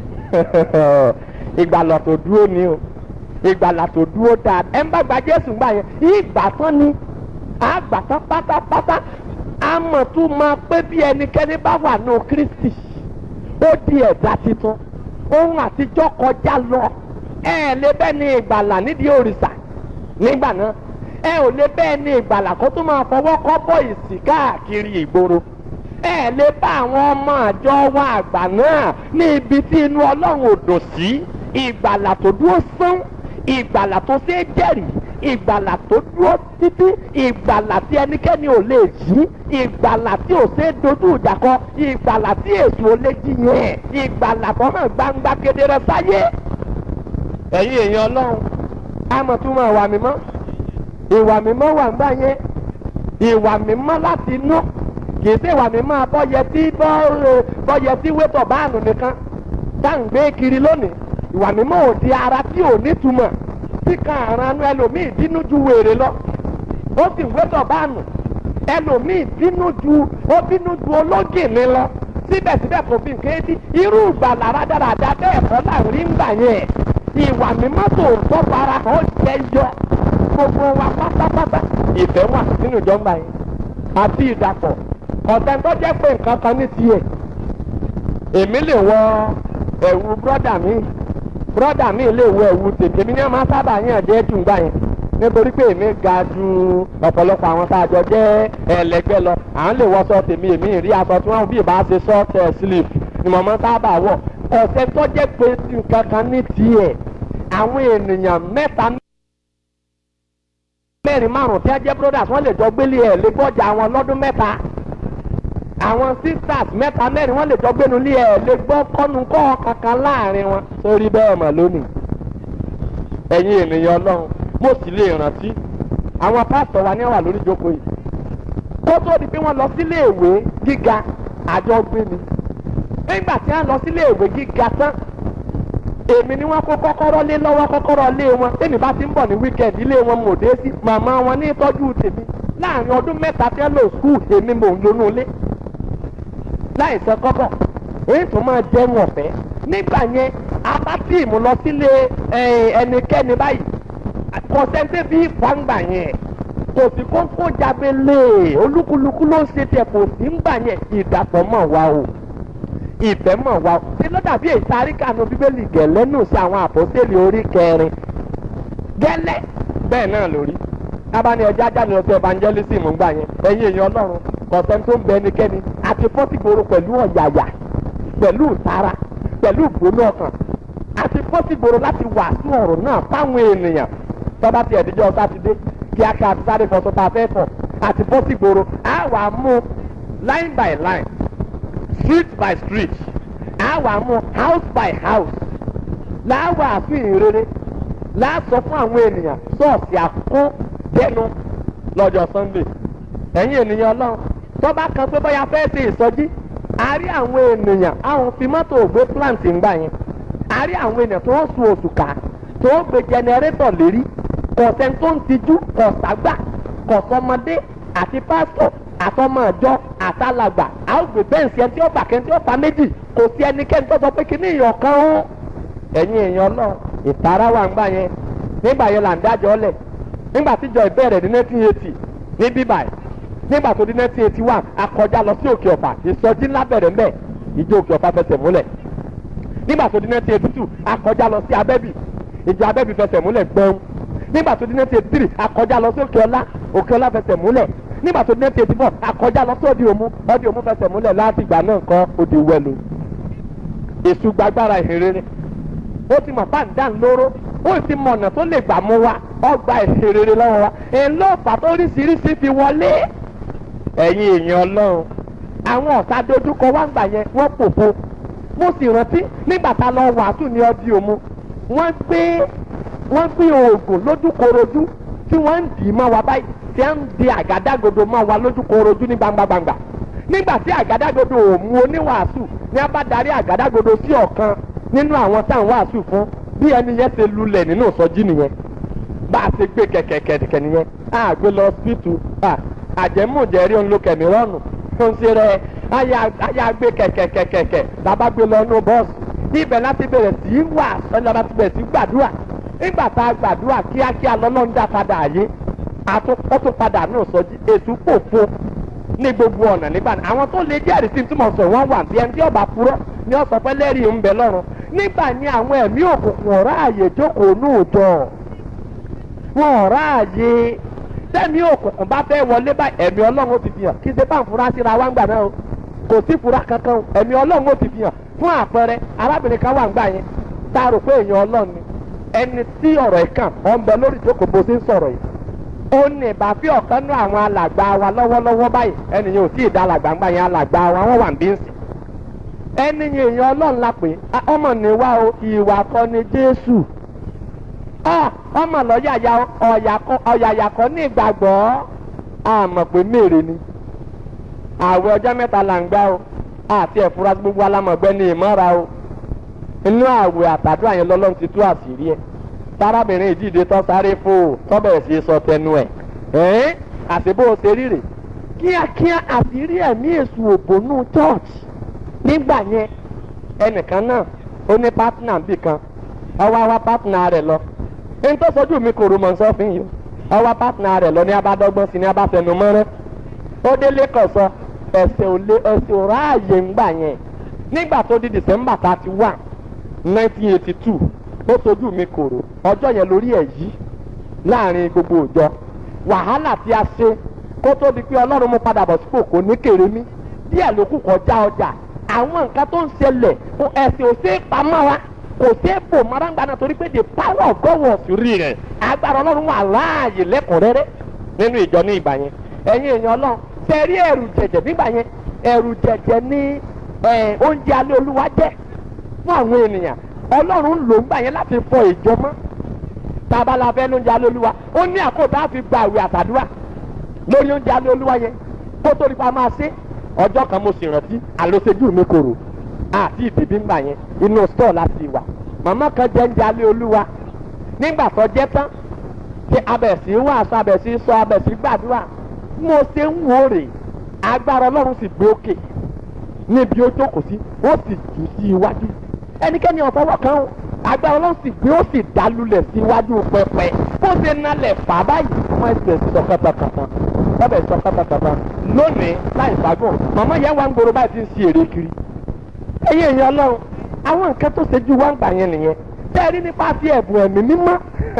ìgbàlà tó dúró ni o ìgbàlà tó dúró dáa ẹ ń bá gba jésù gbà yẹn ìgbà tán ni àgbà tán pátápátá àmọ̀ tún máa pé bí ẹnikẹ́ni bá wà nù kristi ó di ẹ̀dá titun ohun àtijọ́ kọjá lọ ẹ lè bẹ́ẹ̀ ni ìgbàlà nídìí òrìṣà nígbà náà ẹ ò lè bẹ́ẹ̀ ni ìgbàlà kó tún máa fọwọ́ kọ́ bọ́ ìsì káàkiri ìgboro ẹ lè bá àwọn ọmọ àjọ wa àgbà náà ní ibi tí inú ọlọ́run ò dùn sí ìgbàlà tó dúró sán ìgbàlà tó ṣe é jẹ́rìí ìgbàlà tó dúró títí ìgbàlà tí ẹnikẹ́ni ò lè jí ìgbàlà tí ò ṣe é dojú ìjà kọ ìgbàlà tí èṣù ò lè jiyàn ìgbàlà tó hàn gbangba kedere sáyé ẹ̀yin èèyàn ọlọ́run àmọ̀ tún máa wà mímọ́ ìwà mímọ́ wà ń gbà yẹn ìwà mímọ́ láti inú kìí ṣe ìwà mímọ́ abọ́yẹ tí bọ́yẹ tí wétọ̀ báànù nìkan tá à ń gbé kiri lónìí ìwà mímọ́ ò di ara tí ò nítumọ̀ tí kan àránú ẹlòmíì bínú ju wèrè lọ ó sì wétọ̀ báànù ẹlòmíì bínú ju ó bínú ju ológìnní lọ síbẹ̀síbẹ̀ kò fi nǹkan etí irú ìgbàlà rádaràda bẹ́ẹ̀ kọ́ là ń rí ń gbà yẹn ìwà mímọ́ tó tọ́ fara hàn jẹ́ yọ gbogbo wa pátápátá ìfẹ́ wà nínú ìjọba yẹn àti ìdàpọ̀ ọ̀tẹ̀ tó jẹ́ pé nǹkan kan ní tiẹ̀ èmi lè wọ ẹ̀wù brọ́dà mi brọ́dà mi lè wọ ẹ̀wù tètè mi ní ọmọ sábà yàn jẹ́ jù gbà yẹn nítorí pé èmi ga ju ọ̀pọ̀lọpọ̀ àwọn tá a jọ jẹ́ ẹlẹgbẹ́ lọ à ń lè wọṣọ tèmi èmi rí aṣọ tí wọ́n bí ìbá ṣe short sleeve ni mo máa ń sábà wọ̀ ọ̀sẹ̀ tó jẹ́ pé nǹkan kan ní tiẹ̀ àwọn ènìyàn mẹ́ta mẹ́rin márùn tí wọ́n jẹ́ brothers wọ́n lè jọ gbélé ẹ̀ lè gbọ́jà wọn lọ́dún mẹ́ta àwọn sisters mẹ́ta mẹ́rin wọ́n lè jọ gbénu lé ẹ̀ lè gbọ́ kọ́nu kọ́ kankan láàrin wọn sórí bẹ́ẹ̀ mọ̀ lónìí ẹ̀yin ènìyàn ọlọ́run mo sì lè rántí àwọn pásítọ̀ wa ní wà lórí ìjókòó yìí kó tó di pé wọ́n lọ sílé ìwé gíga àjọ gbé ni nígbà tí wọ́n lọ sílé ìwé gíga tán èmi ni wọ́n kó kọ́kọ́rọ́ lé lọ́wọ́ kọ́kọ́rọ́ lé wọn tèmi bá ti ń bọ̀ ní wíkẹ́ndì ilé wọn mò dé sí màmá wọn ní ìtọ́jú tèmi láàrin ọdún mẹ́ta tí wọ́n lò skul èmi mò ń lonú ilé láì sọ kọ́kọ́ èyí tó máa jẹun ọ̀fẹ́ nígbà yẹn abá tíìmù lọ sílé ẹnikẹ́ni báyìí kọ̀sẹ́ńtẹ́ bí fàǹgbà yẹn kò sí kókó jábélé olúkúlùkù ló ń ṣe tiẹ̀ kò sí ń gbà yẹn ìdàpọ̀ mọ̀ wá o ìfẹ́ mọ̀ wá o ṣé ló dàbí èyí tá a rí kànú bíbélì gẹ̀lẹ́ nù sí àwọn àpọ́sẹ̀lì orí kẹrin gẹ́lẹ́ bẹ́ẹ̀ náà lórí abáni ẹja jáde lọ sí evangelism ńgbà yẹn ẹ̀yin èèyàn ọlọ́run kọ̀sẹ́ tó ń bẹ ẹnikẹ́ni àti fọ́sígboro pẹ̀lú ọ̀yàyà pẹ̀lú ìtara pẹ̀lú ìgbóná ọkàn àti fọ́sígboro láti wàásù ọ̀rọ̀ náà fáwọn ènìyàn tọ́ba ti ẹ̀díjọ́ sátidé kíákíá àti sáré fọ́sọ́ tá a fẹ́ fọ̀ àti fọ́sígboro á wà á mú line by line street by street á wà á mú house by house láwà àfihàn rere láàsọ fún àwọn ènìyàn ṣọ́ọ̀ṣì àkókò dẹnu lọ́jọ́ sunday ẹ̀yin ènìyàn ọlọ́run tọ́ba kan pé bóyá fẹ́ ṣe ìsọjí a rí àwọn ènìyàn àwọn fi mọ́tò ògbé plant ń gbà yẹn a rí àwọn ènìyàn tó ń sun oṣù ká tó ń gbé jẹnẹrétọ̀ lérí kọ̀sẹ̀ tó ń tijú kọ̀sàgbà kọ̀sọmọdé àti pásítọ̀ àtọmọ ìjọ àtàlàgbà a ó gbé bẹ́ǹsì ẹni tí ó bà kẹ́ni tí ó fa méjì kò sí ẹnikẹ́ni tó sọ pé kí ní ìyàn kan ó ẹ̀yin èèyàn náà ìtara wà ń gbà yẹn nígbà yẹn là ń dájọ́ lẹ̀ nígbà tíjọ ìbẹ̀rẹ̀ ní nineteen eighty ní bíbáyìí nígbà tó di nineteen eighty one akọjá lọ sí òkè ọ̀fà ìsọjí ńlá bẹ̀rẹ̀ mbẹ̀ ìjọ òkè ọ̀fà fẹsẹ̀ múlẹ̀ nígbà tó di nineteen eighty two akọjá lọ sí abẹ́bì ìjọ abẹ́bì fẹsẹ̀ múlẹ̀ gbọ́n nígbà tó di nineteen eighty three akọjá lọ sí òkè ọlá òkè ọlá fẹsẹ̀ múlẹ̀ nígbà tó di nineteen eighty four akọjá lọ sí òdì òmu òdì òmu fẹsẹ̀ múlẹ̀ láti ìgbà náà kọ́ òdì wẹ̀lú èṣù gbàgbára ìhìnrere ó ti mọ̀ pàǹdà ńlóró ó ti mọ̀ ọ̀nà tó lè gbà mú wa ọgbà ìhìnrere lọ́wọ́ wa èló ọ̀fà tó oríṣiríṣi fi wọlé ẹ̀yin èèyàn ọlọ́run àwọn ọ̀tá dojúkọ wá gbà yẹn wọ́n pòfo mo sì rántí nígbà tá a lọ wàásù ní ọdí òmu wọ́n gbé wọ́n gbé oògùn lójúkorojú tí wọ́n ń dì í mọ́ wa báyìí tí wọ́n ń di àgádágodo mọ́ wa lójúkorojú ní gbangbangba nígbà tí àgádágodo ò mú oníwàásù ní a bá darí àgádágodo sí ọ̀kan nínú àwọn táwọn wàásù fún bí ẹni yẹn ṣe lulẹ̀ nínú ìsọjí nìyẹn bá a ṣe gbé kẹ̀kẹ̀kẹ̀kẹ̀ nìyẹn a gbé lọ síìtù àjẹmújẹrí òun ló kẹ̀mí rọ́ọ̀nù tó ń ṣe rẹ̀ àyà gbé kẹ̀kẹ̀kẹ̀kẹ̀ bàbá gbé lọ nú bọ́ọ̀sì ibẹ̀ láti bẹ̀rẹ̀ sí í wà sọ́jà láti bẹ̀rẹ̀ sí í gbàdúrà nígbà tá a gbàdúrà kíákíá lọ́lọ́run dá padà àyè ó tún padà náà sọjí ètò pòfo ní gbogbo ọ̀nà nígbà náà àwọn tó lè jẹ́rìí sí tí mo sọ wọ́n wà bí ẹni tí ọba purọ́ ni ọ̀sán pẹ́ lẹ́rìí ń bẹ lọ́rùn nígbà ní àwọn ẹ̀mí òkùnkùn ọ̀rá àyè jókòó ní òòjọ́ wọn ọ̀rá àyè tẹ́mi òkùnkùn bá fẹ́ wọlé báyìí ẹ̀mí ọlọ́run ó ti fi hàn kí ṣe bá ń fura síra wá ń gbà náà o kò sí fura kankan o ẹ̀mí ọlọ́run ó ti fi hàn fún àpẹẹrẹ arábìnrin kan wà ń gbà yẹn tá a rò pé èèyàn ọlọ́run ni ẹni tí ọ̀rọ̀ ẹ̀ kàn ọ̀ ń bẹ lórí ìjókòó bó ṣe ń sọ̀rọ̀ yìí ó ní ìbáfí ọ̀kan nú àwọn alàgbà wa lọ́wọ́lọ́wọ́ báyìí ẹni yẹn ò tí ì dá alàgbà ń gbà yẹn alàgbà wa wọ́n wà ń bí ń sìn ẹni yẹn èèyàn ọlọ́run la pè é ọmọ ní wa o ìwà kọ́ ni jésù ọmọ lọ́yàyà ọ̀yàyà kọ́ ní ìgbàgbọ́ àmọ̀ pé mèrè ni àwẹ̀ ọjọ́ mẹ́ta là ń gbá o àti ẹ̀fúra gbogbo alámọ̀gbẹ́ ní ìmọ̀ra o inú àwẹ̀ àtàdúrà yẹn lọ́lọ́run ti tú àṣírí ẹ̀ sárábìnrin ìdíje tó sáré fò tọ́bẹ̀ sí sọ tẹnu ẹ̀ ẹ́n àṣebó ṣe ríre kíákíá àṣírí ẹ̀mí èṣù òbónú church nígbà yẹn ẹnìkan náà ó ní pátínà bì kan ọwọ́ àwa pátínà rẹ̀ lọ ẹni tó sojú mi kò rúmọ̀ sọ́fin yìí ọwọ́ pátínà rẹ̀ lọ ní abádọ́gbọ́n sí ní abáfẹnu mọ́rẹ́ ó délé kọ̀ sọ ẹ̀sẹ̀ ò lé ẹ̀sẹ̀ ò ráàyè ńgbà yẹn nígbà tó di december thirty one nineteen eighty two ó sojú mi kòrò ọjọ́ yẹn lórí ẹ̀ yí láàrin gbogbo òjọ wàhálà tí a ṣe kó tó di pé ọlọ́run mú padà bọ̀ sípò kò ní kéré mi díẹ̀ ló kù kọjá ọjà àwọn nǹkan tó ń ṣẹlẹ̀ ẹ̀sìn ò ṣe é pamọ́ wa kò sí èbò marangba náà torí pé the power of God was real agbára ọlọ́run wà láàyè lẹ́kùnrẹ́rẹ́ nínú ìjọ ní ìgbà yẹn ẹ̀yin èèyàn ọlọ́run ṣe rí ẹ̀rù jẹ̀jẹ̀ nígbà yẹn ẹ̀rù jẹ̀jẹ̀ ní oúnjẹ alẹ́ olúwa jẹ́ fún àwọn ènìyàn ọlọ́run ló ń gbà yẹn láti fọ ìjọ mọ́ tábàlà fẹ́ lóúnjẹ alẹ́ olúwa ó ní àkótá fi gba àwẹ̀ àtàdúrà lórí oúnjẹ alẹ́ olúwa yẹn kó tó nípa máa ṣe ọjọ́ kan mo sì rántí àlọ́sẹ́jú mi kòrò àti ìdìbí ń gbà yẹn inú stọ̀ láti wà màmá kan jẹ́ oúnjẹ alẹ́ olúwa nígbà tó jẹ́ tán tí abẹ̀sí wàásù abẹ̀sí sọ abẹ̀sí gbàdúrà mo ṣe ń wò rè agbára ọlọ́run sì gbé òkè níbi ó jókòó sí ó sì jù sí iwájú ẹnikẹ́ni ọ̀fọwọ́ kan ó agbára ọlọ́run sì gbé ó sì dálulẹ̀ sí iwájú pẹpẹ bó ṣe nalẹ̀ fà báyìí ọmọ ẹsẹ̀ sọ kàtàkàtà ọbẹ̀ sọ kàtàkàtà lónìí láì fagùn màmá yẹn wá ń gbòòrò báyìí ti ń ṣe èrè kiri ẹ̀yin èèyàn ọlọ́run àwọn nǹkan tó ṣe ju wá ń gbà yẹn nìyẹn tẹ́ẹ̀rí nípa ti ẹ̀bùn ẹ̀mí mímọ́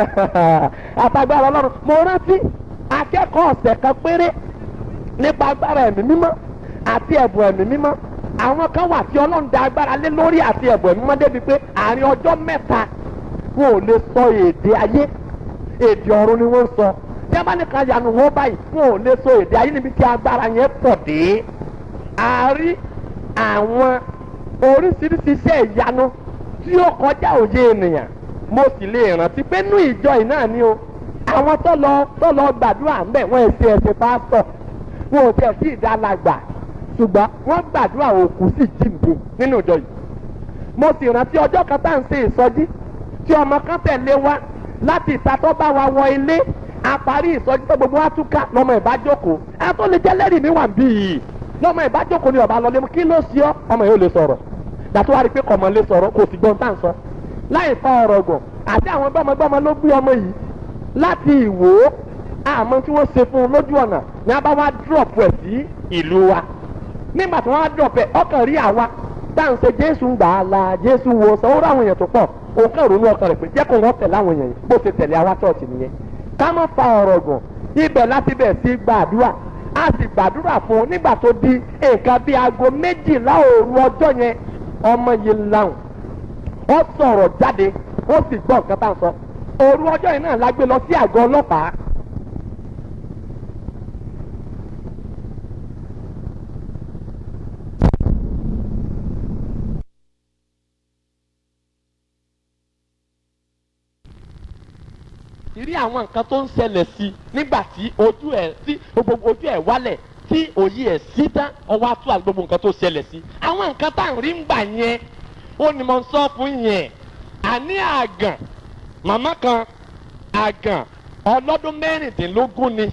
àtàgbára ọlọ́run mo rántí akẹ́kọ̀ọ́ ọ̀sẹ̀ kan péré nípa agbára ẹ̀mí mímọ́ àti ẹ̀bùn ẹ̀mí mímọ́ àwọn kan wà tí ọlọ́run da agbára lé lórí àti ẹ̀bùn ẹ̀mí mímọ́ débi pé àárín ọjọ́ mẹ́ta wọn ò lè sọ èdè ayé èdè ọ̀run ni wọ́n ń sọ tí a bá ní kan yanu wọn báyìí wọn ò lè sọ èdè ayé níbi tí agbára yẹn pọ̀ dé àárí àwọn oríṣiríṣi iṣẹ́ ìyanu tí ó kọjá òye ènìyàn mo sì lè rántí pé nú ìjọ yìí náà ni o àwọn tó lọ tó lọ gbàdúrà ń bẹ̀ wọ́n èsì ẹ̀sìn pásítọ̀ wọn ò tẹ̀ sí ìdálàgbà ṣùgbọ́n wọ́n gbàdúrà òkú sì jíǹde nínú ìjọ yìí mo sì rántí ọjọ́ kan tá à ń ṣe ìsọjí tí ọmọ kan tẹ̀lé wa láti ìta tó bá wa wọ ilé a parí ìsọjí tó gbogbo wa túká lọ́mọ ìbájókòó ẹ tó lè jẹ́ lẹ́rìí mi wà bí yìí lọ́mọ ìbájókòó ni ọba lọlé mu kí ló ṣe ọ́ ọmọ yóò lè sọ̀rọ̀ dàtú wa rí i pé kọ̀mọ̀ lè sọ̀rọ̀ kò sì gbọ́n tá à ń sọ láì fa ọ̀rọ̀ gùn àti àwọn gbọ́mọgbọ́mọ ló gbé ọmọ yìí láti ìwò àmọ́ tí wọ́n ṣe fún un lójú ọ̀nà ní a bá wá drop ẹ̀ sí ìlú wa nígbà tí wọ́n wá drop ẹ̀ ọkàn rí àwa tá à ń ṣe jésù ń gbà á la jésù wo sọ ó ráwọn èèyàn tó pọ̀ òun kàn ronú ọkàn rẹ̀ pé jẹ́ kó wọ́n tẹ̀lé àwọn èèyàn yìí bó ṣe tẹ̀lé àwa ṣọ́ọ̀ṣì nìyẹn ká má fa ọ̀rọ̀ gùn ibẹ̀ láti bẹ̀ sí gbàdúrà a sì gbàdúrà fún un nígbà tó di nǹkan bíi aago méjìlá òru ọjọ́ yẹn ọmọ yìí láwùn ó sọ̀rọ̀ jáde ó sì gbọ́ nǹkan tá à ń sọ òru ọjọ́ yìí náà la gbé lọ sí àgọ́ ọlọ́pàá ìrí àwọn nǹkan tó ń ṣẹlẹ̀ sí nígbà tí ojú ẹ̀ tí gbogbo ojú ẹ̀ wálẹ̀ tí òye ẹ̀ sí tán ọwọ́ atú àti gbogbo nǹkan tó ṣẹlẹ̀ sí àwọn nǹkan tá à ń rí ń gbà yẹn ó ní mo ń sọ fún yẹn àní àgàn màmá kan àgàn ọlọ́dún mẹ́rìndínlógún ni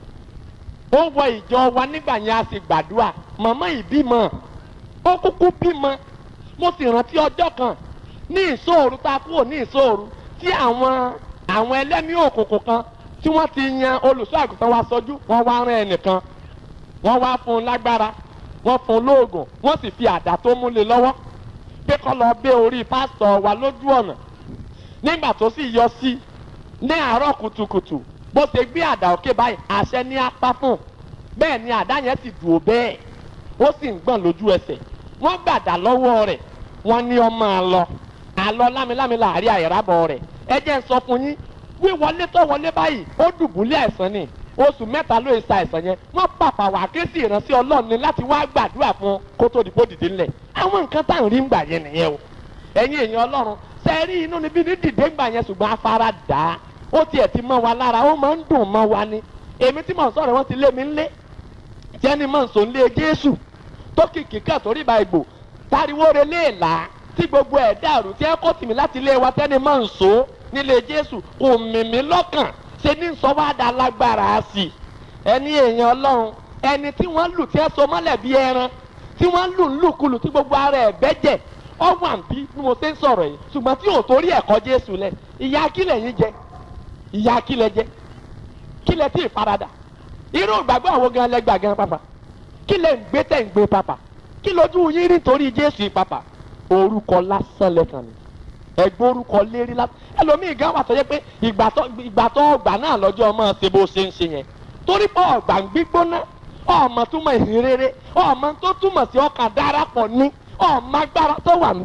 ó wọ ìjọ wa nígbà yẹn a sì gbàdúrà màmá yìí bímọ ó kúkú bímọ mo sì rántí ọjọ́ kan ní ìṣòro tá a kúrò ní ìṣòro tí àwọn àwọn ẹlẹ́mìí òkùnkùn kan tí wọ́n ti yan olùṣọ́ àgùntàn wa sọjú wọ́n wá rán ẹnìkan wọ́n wá fún un lágbára wọ́n fún un lóògùn wọ́n sì fi àdá tó múlẹ̀ lọ́wọ́ pé kọ́ lọ bẹ́ orí pásítọ̀ wa lójú ọ̀nà nígbà tó sì yọ sí ní àárọ̀ kùtùkùtù bó ṣe gbé àdá òkè báyìí àṣẹ ní apá fún bẹ́ẹ̀ ni àdá yẹn ti dùn ó bẹ́ẹ̀ ó sì ń gbọ̀n lójú ẹsẹ̀ wọ́n gbàdá lọ́wọ́ rẹ̀ wọ́n ní ọmọ àlọ́ àlọ́ lámilámi láàrin àìrábọ̀ rẹ̀ ẹ jẹ́ ń sọ fún yín wíwọlé tó wọlé báyìí ó dùbúlẹ̀ àìsàn ni oṣù mẹ́ta ló ṣe àìsàn yẹn wọ́n pàpà wà ké sí ìránṣẹ́ ọlọ́run ni láti wá gbàdúrà fún kó tó dìbò dìde ńlẹ̀ àwọn nǹkan tá à ń rí ńgbà yẹn nìyẹn o ẹ̀yin èèyàn ọlọ́run ṣe rí inú níbí ní dìde ńgbà yẹn ṣùgbọ́n afárá dà á ó tiẹ̀ ti mọ́ wa lára ó máa ń dùn mọ́ wa ni èmi tí mò ń sọ̀rọ̀ wọ́n ti lé mi ńlé jẹ́ni mọ̀ ń sọ ńlé jésù tó kìkì kà torí ìbá ìgbò tariwo relé ìlà tí gbogbo ẹ̀ dàrú tí ẹ kó tìmí láti ilé wa tẹ́ni mọ̀ ń so nílé jésù kò mìmí lọ́kàn ṣe ní sọ wá da lágbára sí i ẹni èèyàn ọlọ́run ẹni tí wọ́n lù tí ẹ so mọ́lẹ̀ bí ẹran tí wọ́n lù ń lùkulù tí gbogbo ara ẹ̀ bẹ́jẹ̀ ọwọ́ àǹbí bí mo ṣe ń sọ̀rọ̀ yìí ṣùgbọ́n tí ò torí ẹ̀kọ́ jésù lẹ̀ ìyá kílẹ̀ yín jẹ ìyá kílẹ̀ jẹ kílẹ̀ tí ì faradà irú ìgbàgbọ́ àwọn gan lẹ́gbàá gan pàpà kílẹ̀ ń gbé tẹ̀ ń gbé pàpà kí lójú yín rí torí jésù pàpà orúkọ lásán lẹ́kàn ni ẹgbẹ́ orúkọ lérí lásán ẹlòmíì gan wà tó yẹ pé ìgbà tó ìgbà tó ọgbà náà lọ́jọ́ ọmọ ṣe bó ṣe ń ṣe yẹn torí pé ọgbà ń gbígbóná ọmọ túmọ̀ ìhìn rere ọmọ tó túmọ̀ sí ọkàn darapọ̀ ní ọmọ agbára tó wà ń bẹ̀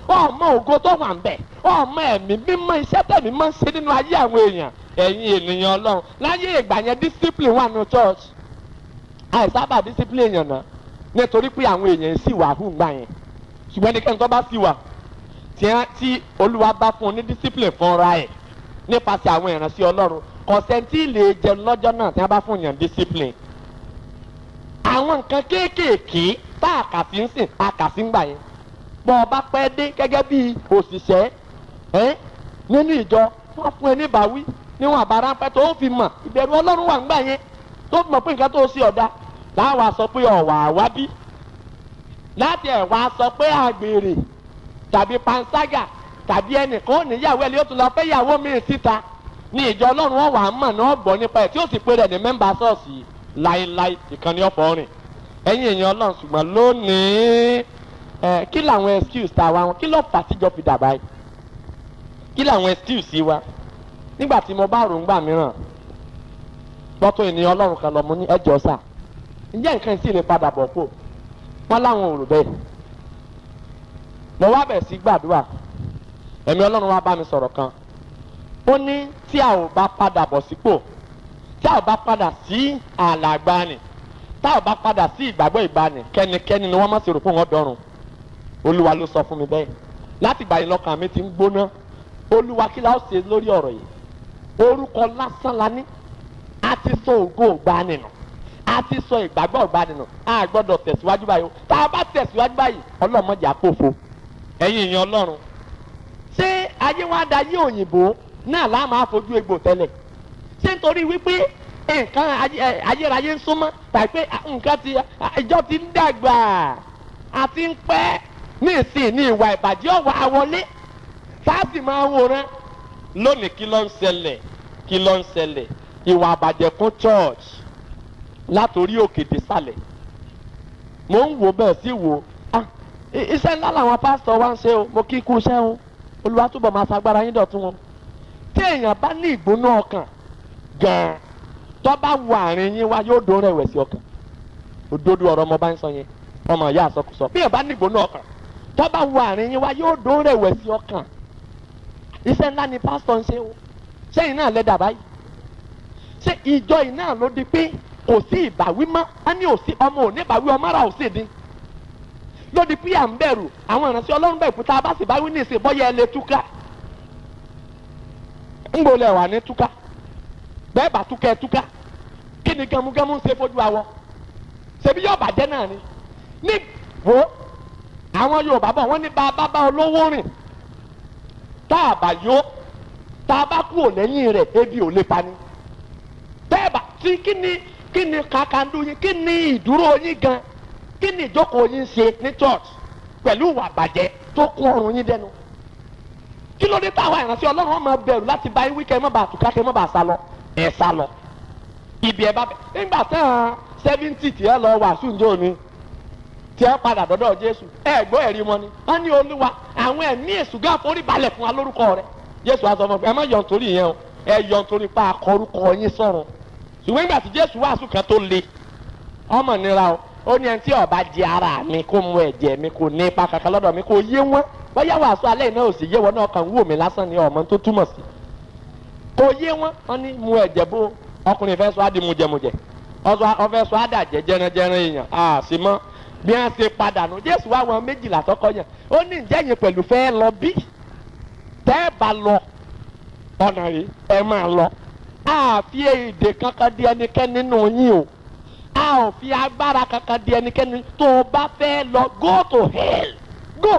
ọmọ ògo tó wà ń bẹ̀ ọmọ ẹ̀mí mímọ́ iṣẹ́ tẹ̀mí máa ń ṣe nínú ayé àwọn èèyàn ẹ̀yin ènìyàn ọlọ́run láyé ìgbà yẹn discipline wà nínú church àìsábà discipline èèyàn náà nítorí pé àwọn èèyàn sì wà hù gbà yẹn ṣùgbọ́n ẹnikẹ́ni tó bá sì wà tí olúwa bá fún un ní discipline fúnra ẹ̀ nípasẹ̀ àwọn ìránṣẹ́ ọlọ́run kọ̀sẹ́ntì lè jẹun lọ́jọ́ náà tí wọ́n bá fún yàn discipline àwọn nǹkan kéékèèké tá a kà sí ń sìn a kà sí ń gbà yẹn bọ́ ọ bá pẹ́ dé gẹ́gẹ́ bí òṣìṣẹ́ ẹ́ nínú ìjọ wọ́n fún ẹ ní ìbáwí níwọ̀n àbára pẹ́ tó fi mọ̀ ìbẹ̀rù ọlọ́run wà ń gbà yẹn tó fi mọ̀ pé nǹkan tó ṣe ọ̀dà láwa sọ pé ọ̀wà àwábí láti ẹ̀wà sọ pé àgbèrè tàbí panṣágà tàbí ẹnìkan ò níyàwó ẹ̀ ló tún lọ fẹ́ yàwó mi síta ní ìjọ ọlọ́run wọn wà á mọ̀ náà gbọ́ nípa ẹ̀ tí ó sì pé rẹ̀ ní mẹ́mbà ṣọ́ọ̀ṣì láéláé ìkànnì ọ̀fọ̀ rìn ẹ̀yin èèyàn ọlọ́run ṣùgbọ́n lónìí ẹ̀ kí làwọn excuse tá a wá wọn kí ló fà á tíjọ́ fi dà báyìí kí làwọn excuse wa nígbà tí mo bá rò ń gbà mìíràn gbọ́tọ̀ ènìyàn ọlọ́run kan lọ mo ní ẹjọ́ sà ǹjẹ́ nǹkan sì lè padà bọ̀ kó wọ́n láwọn ò rò bẹ́ẹ̀ mo wá bẹ̀ sí gbàdúrà ẹ̀mí ọlọ́run wá bá mi sọ̀rọ̀ kan ó ní tí a ò bá padà bọ̀ sípò tí a ò bá padà sí ààlà àgbáni tá a ò bá padà sí ìgbàgbọ́ ìgbàanì kẹ́nikẹ́ni ni wọ́n má ṣe rò fún wọn dọ́rùn olúwa ló sọ fún mi bẹ́ẹ̀ láti gbà yín lọ́kàn mi ti ń gbóná olúwa kí la ó ṣe lórí ọ̀rọ̀ yìí orúkọ lásán la ní a ti sọ ògo ìgbàanì nù a ti sọ ìgbàgbọ́ ìgbàanì nù a gbọ́dọ̀ tẹ̀síwájú báyìí o tá a bá tẹ̀síwájú báyìí ọlọ́mọdé àpòfo ẹ̀yin ìyẹn ọlọ́run ṣé ayé wa da yé òyìnbó náà láà máa fojú egbò tẹ́lẹ̀ ṣé nítorí wípé nǹkan ayérayé ń súnmọ́ tàbí pé nǹkan ti ìjọ ti ń dàgbà àti ń pẹ́ ní ìsìn ní ìwà ìbàjẹ́ ọ̀wà àwọlé sáàsì máa wòran lónìí kí ló ń ṣẹlẹ̀ kí ló ń ṣẹlẹ̀ ìwà àbàjẹ́ kún church látòrí òkè désàlẹ̀ mò ń wò bẹ́ẹ̀ sí wò ah iṣẹ́ ńlá làwọn pásítọ̀ wá ń ṣe o mo kí ikú iṣẹ́ o olúwa túbọ̀ máa fagbára yín dọ̀tún wọn tí èèyàn bá ní ìgbóná ọkàn gan-an tó bá wọ àárín yín wá yóò dún rẹ̀wẹ̀sì ọkàn òdodo ọ̀rọ̀ ọmọ bá ń sọ yẹn ọmọ ìyá àsọkùsọ bí èèyàn bá ní ìgbóná ọkàn tó bá wọ àárín yín wá yóò dún rẹ̀wẹ̀sì ọkàn iṣẹ́ ńlá ni pásítọ̀ ń ṣe o sẹ́yìn náà lẹ́dà báyìí ṣé ìjọ yìí náà ló di pé kò sí ìbáwí mọ́ á ní òsì ọmọ òní ìbáwí ọmọ ara òsì dín lódi pé à ń bẹ̀rù àwọn ìránṣẹ́ ọlọ́run bẹ̀rù fún tá a bá sì báwí ní ìsìn bọ́yá ẹ lè túká ńgbò lẹ̀ wà ní túká bẹ́ẹ̀ bá túká ẹ túká kí ni gẹmúgẹmú ń ṣe fojú awọ ṣebí yóò bàjẹ́ náà ni ní wo àwọn yorùbá bọ̀ wọ́n ní bá a bá bá olówó rìn tá a bá yó tá a bá kú ò lẹ́yìn rẹ̀ ebi ò lè pani bẹ́ẹ̀ bá tí kí ni kí ni kakandu yín kí ni ìdúró yín gan kí ni ìjókòó yín ṣe ní church pẹ̀lú ìwà àbàjẹ́ tó kún ọrùn yín dẹnu kí ló dé táwọn ìránṣẹ́ ọlọ́run máa bẹ̀rù láti bá yín wíkẹ́ ẹ má bàa tùkà kẹ́ ẹ má bàa sá lọ ẹ sá lọ ibi ẹ bá bẹ nígbà tán seventy tí ẹ lọ wàásù njó ni tí ẹ padà dọ́dọ̀ jésù ẹ gbọ́ ẹ̀rí wọn ni wọ́n ní olúwa àwọn ẹ̀mí èṣù gán forí balẹ̀ fún wa lórúkọ rẹ jésù á sọ fún ẹ má yọ̀ nítorí yẹn o ẹ yọ̀ nítorí pa akọrúkọ yín sọ̀rọ̀ ṣùgbọ́n nígbà tí jésù wàásù kan tó le ọmọ nira o ó ní ẹni tí ọba jẹ ara mi kó mu ẹ̀jẹ̀ mi kò ní ipa kankan lọ́dọ̀ mi kò yé wọn bóyá wàásù alẹ́ náà ò sì yé wọn náà kàn wò mí lásán ni ọmọ tó túmọ̀ sí kò yé wọn wọn ní mu ẹ̀jẹ̀ bó ọkùnrin fẹ́ sọ á di mujẹmujẹ ọfẹ́ sọ á dàjẹ́ jẹranjẹran èèyàn à sí mọ́ bí wọ́n ṣe padà nù jésù wá wọn méjìlá tọkọ yẹn ó ní ǹjẹ́ yẹn pẹ̀lú fẹ́ lọ bí tẹ́ ẹ bá lọ ọ̀nà rẹ̀ ẹ máa lọ àfi èdè kankan di ẹnikẹ́ni nínú yín o a ò fi agbára kankan di ẹnikẹ́ni tó o bá fẹ́ lọ go to hell go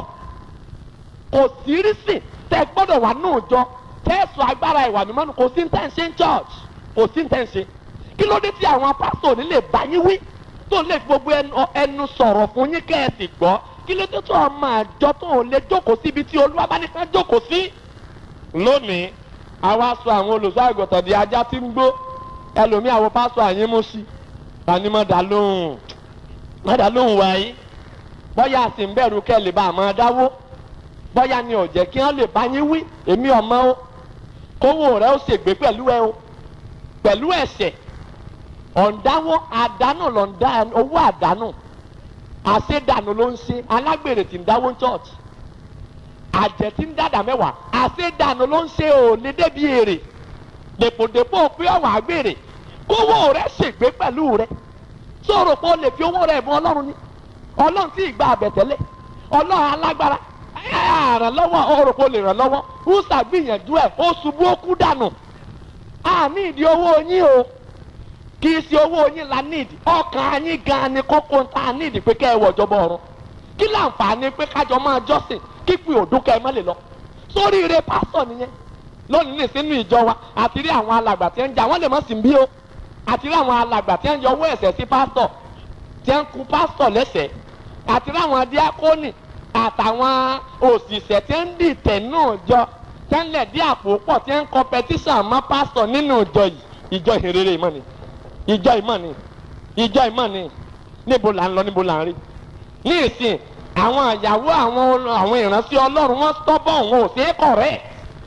kò sí rísì tẹ gbọ́dọ̀ wà nù jọ tẹ́sù agbára ìwà mímọ́ nù kò sí ntẹ́ ń ṣe ń church kò sí ntẹ́ ń ṣe kí ló dé tí àwọn pásítọ̀ ní lè bá yín wí tó lè fi gbogbo ẹnu sọ̀rọ̀ fún yín kẹ́ ẹ sì gbọ́ kí ló dé tó ọmọ àjọ tó ò lè jókòó síbi tí olúwa bá nìkan jókòó sí. lónìí àwa sọ àwọn olùṣọ́ àgùntàn di ajá tí ń gbó ẹlòmíì àwọn pásítọ̀ àyín mú sí tani mọ̀ dá lóhùn mọ̀ dá lóhùn wáyé bọ́yá àti ń bẹ̀rù kẹ́ lè bá àmọ́ dáwó bọ́yá ni ò jẹ́ kí wọ́n lè bá yín wí èmi ọmọ o kówó rẹ ó ṣègbè pẹ̀lú ẹ o pẹ̀lú ẹ̀ṣẹ̀ ọ̀ǹdáwó àdánù lọ́ǹda owó àdánù àṣedànù ló ń ṣe alágbèrè tí ń dáwó church àjẹ́ tí ń dàdà mẹ́wàá àṣedànù ló ń ṣe ò lè débi èrè dèpòdèpò pé ọ̀wọ́n àgbèrè kówó rẹ̀ ṣègbé pẹ̀lú rẹ̀ sọ̀rọ̀ pé o lè fi owó rẹ̀ mú ọlọ́run ní ọlọ́run tí ìgbà àbẹ̀tẹ́lẹ̀ ọlọ́run alágbára ràn lọ́wọ́ ọ̀rọ̀ pé o lè ràn lọ́wọ́ húṣà gbìyànjú ẹ̀ ó ṣubú ó kú dànù àní ìdí owó yín o kì í ṣe owó yín la níìdì ọkàn yín gan ni kókó ń ta níìdì pé kẹ́ ẹ wọ̀ jọba ọ̀run kí láǹfààní pé kájọ máa jọ́sìn kí pé òdún kẹ́ ẹ má lè lọ sórí ire pásítọ̀ nìyẹn lónìí ní sínú ìjọ wa àti rí àwọn alàgbà tí ń jà wọ́n lè mọ̀ sí bí o àti rí àwọn alàgbà tí ń yọ owó ẹ̀sẹ̀ sí pásítọ̀ tí ń ku pásítọ̀ lẹ́sẹ̀ àti rí àwọn díákónì àtàwọn òṣìṣẹ́ tí ń dìtẹ̀ náà jọ tí ń lẹ̀ dí àpò pọ̀ tí ń kọpẹtíṣàn mọ́ pásítọ̀ nínú ìjọ yìí ìjọ ìhìnrere ìmọ̀ ni ìjọ ìmọ̀ ni ìjọ ìmọ̀ ni níbo là ń lọ níbo là ń rí ní ìsìn àwọn ìyàwó àwọn àwọn ìránṣẹ́ ọlọ́run wọ́n tọ́bọ̀ wọn ò sí kọ̀rẹ́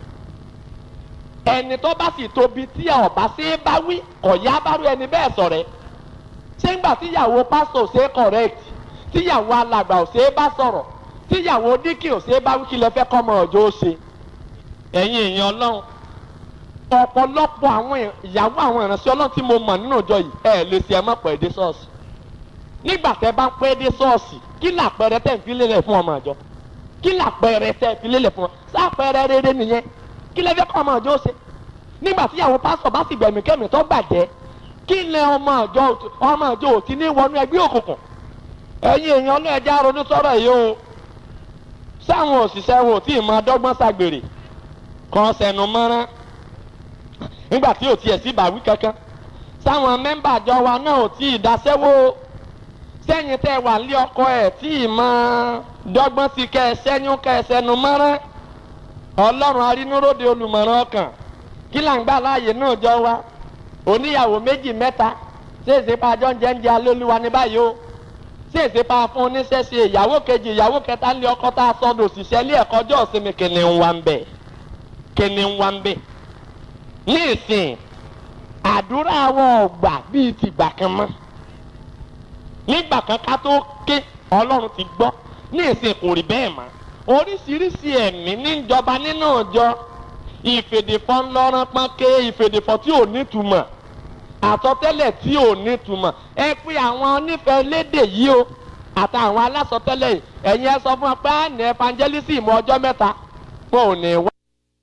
ẹni tó bá sì tóbi tí ọba ṣe é bá wí ọ̀yá bá rú ẹni bẹ́ẹ̀ sọ̀rẹ́ ṣé ńgbà tíyàwó pásítọ̀ ò ṣe é correct tíyàwó alàgbà ò ṣe é bá sọ̀rọ̀ tíyàwó díkì ò ṣe é bá wí kí lẹ fẹ́ kọ́ ọmọ ọjọ́ ó ṣe ẹ̀yin èèyàn ọlọ́run ọ̀pọ̀lọpọ̀ àwọn ìyàwó àwọn ìránṣẹ́ ọlọ́run tí mo mọ̀ nínú ìjọ yìí ẹ̀ lè ṣe ẹ má pẹ́ dé ṣọ́ọ̀ṣì nígbà tẹ́ bá ń pẹ́ dé ṣọ́ọ̀ṣì kí làpẹrẹ tẹ́ ń fi lélẹ̀ fún ọmọ àjọ kí làpẹrẹ tẹ́ fi lélẹ̀ fún ọ sápẹrẹ rere nìyẹn kí lẹ fẹ́ kọ́ ọmọ àjọ ṣe nígbà tí ìyàwó pásítọ̀ bá sì gbẹ̀mí kẹ́mi tó bàjẹ́ kí lẹ ọmọ àjọ ọmọ àjọ ò ti ní wọnú ẹgbẹ́ òkùnkùn ẹ̀yin èèyàn ọlọ́ọ̀jà ronú sọ̀rọ̀ yìí o sáwọn òṣìṣẹ́ wo tí ì máa dọ́gbọ́n ṣàgbèrè kan sẹnu mọ́rán nígbà tí ò tiẹ̀ sí ìbáwí kankan sáwọn mẹ́mbà àjọ wa náà ò tí ì dáṣẹ́wó sẹ́yìn tẹ́ wà lé ọkọ ẹ̀ tí ì máa dọ́gbọ́n sí kẹ́ ẹ sẹ́yún kẹ́ ẹ sẹnu mọ́rán ọlọ́run arínúróde olùmọ̀ràn ọkàn kí là ń gbà láàyè náà jọ wa oníyàwó méjì mẹ́ta ṣèṣe pa àjọ ń jẹ́ ń jẹ́ alólùwà ní báyìí o ṣèṣe pa fún oníṣẹ́ṣe ìyàwó kejì ìyàwó kẹta ń lé ọkọ tá a sọdọ̀ òṣìṣẹ́ ilé ẹ̀kọ́ ọjọ́ ìsinmi kìnìún wa ń bẹ̀ kìnìún wa ń bẹ̀ ní ìsìn àdúrà àwọn ọgbà bíi tìgbà kan mọ́ nígbà kan ká tó ké ọlọ́run ti gbọ́ ní ìsìn kò rí bẹ́ẹ̀ mọ́ oríṣiríṣi ẹ̀mí níjọba nínú ọjọ́ ìfèdèfọ́ ńlọrọ́ pọ́nké ìfèdèfọ́ tí ò nítumọ̀ àsọtẹ́lẹ̀ tí ò nítumọ̀ ẹ pé àwọn onífẹ̀ẹ́ lédè yìí o àtàwọn alásọtẹ́lẹ̀ yìí ẹ̀yin ẹ sọ fún wa pé àná evangelism ọjọ́ mẹ́ta wọn ò ní wá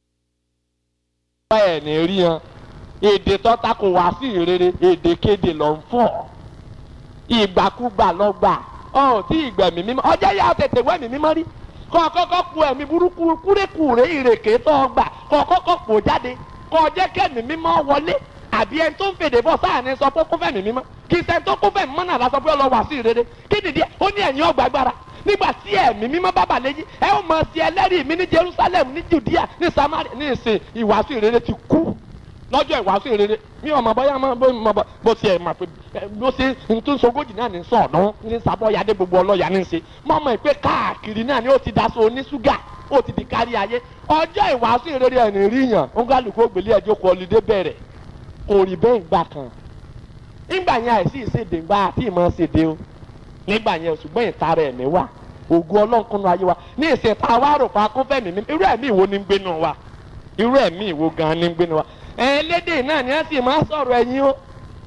ẹ̀ ní rí hàn èdè tọ́ta kò wá sí ìrere èdè kéde lọ ń fọ̀ ìgbàkúgbà lọ gbà ọ tí ìgbẹ̀mí mímọ́ ọjọ́ yà tètè wẹ̀mí mímọ́ rí kọ́ kọ́kọ́ ku ẹ̀mí burúkú kúrékùré ìrèké tó gbà kọ́ kọ́kọ́ pò jáde kọ́ jẹ́ kẹ́mí mímọ́ wọlé àbí ẹni tó ń fèdè bọ̀ sáàní sọ pé kó fẹ̀mí mímọ́ kì í ṣe tó kó fẹ̀mí mọ́ náà lásán pé ó lọ wá sí ìrere kí nìdí ó ní ẹ̀yin ọgbà agbára nígbà tí ẹ̀mí mímọ́ bàbà lẹ́yìn ẹ ó mọ̀ sí ẹlẹ́rìí mi ní Jerusalem ní Judea ní Samaria ní ìsìn ìwàásù ìrere ti kú lọ́jọ́ ìwàásù ìrere mi ò mọ̀ bóyá mọ̀ bó mọ̀ bó ti ẹ̀ mọ̀ pé bó ṣe ntúnṣogójì náà ní sọ ọ̀dán ní sábọ́yadé gbogbo ọlọ́yà ní ṣe mọ̀ mọ̀ pé káàkiri náà ni ó ti daṣọ oníṣúgà ó ti di kárí ayé ọjọ́ ìwàásù ìrere ẹ̀ ní ríyàn ó ń gálùkù ògbélé ẹjọ́ kọ ọlídé bẹ̀rẹ̀ kò rí bẹ́ẹ̀ gbà kan nígbà yẹn àìsí ìṣèdè ńgbà àti ìmọ̀ ṣèdè o nígbà yẹn ṣùgbọ́n ìtara ẹ̀mí wà ògùn ọlọ́nkúnú ayé wa ní ìsìn tá a wá rò pa kún fẹ́mi mi irú ẹ̀mí ìwo ni ń gbénu wa irú ẹ̀mí ìwo gan ni ń gbénu wa ẹlẹ́dẹ̀ náà ni wọ́n sì máa sọ̀rọ̀ ẹ̀yìn o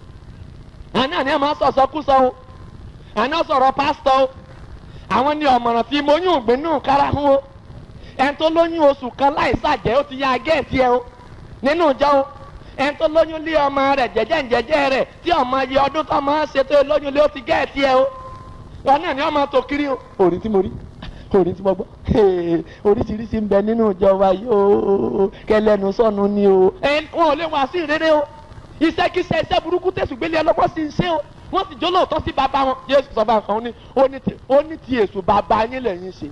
àná ni wọ́n máa sọ̀ sọ́kúsọ o àná sọ̀rọ̀ pásítọ̀ o àwọn ni ọ̀mọ̀ràn tí mo yún ògbénú kára hún o ẹni tó lóyún oṣù kan láì ṣàjẹ́ ó ti ya gẹ́ẹ̀tì ẹ o nínú ìjọ o ẹni tó lóyún lé ọmọ rẹ̀ jẹ́jẹ́ jẹ́jẹ́ rẹ̀ tí ọmọ yẹ ọdún tó máa ń ṣe tó lóyún lé ó ti gẹ́ẹ̀tì ẹ o wọn náà ni wọ́n máa tó kiri o òrí tí mo rí orí tí mo gbọ́ oríṣiríṣi ń bẹ nínú ìjọba yìí o kẹlẹ́nu sọ̀nù ni o. wọn ò lè wá sí ìrere o iṣẹ́kíṣẹ́ iṣẹ́ burúkú tẹ̀sùgbélé ọlọ́pọ̀ sí ń ṣe o wọ́n sì jó lóòótọ́ sí bàbá wọn Jésù sọ bá nǹkan ó ní ti èṣù bàbá yín lẹ́yìn ṣe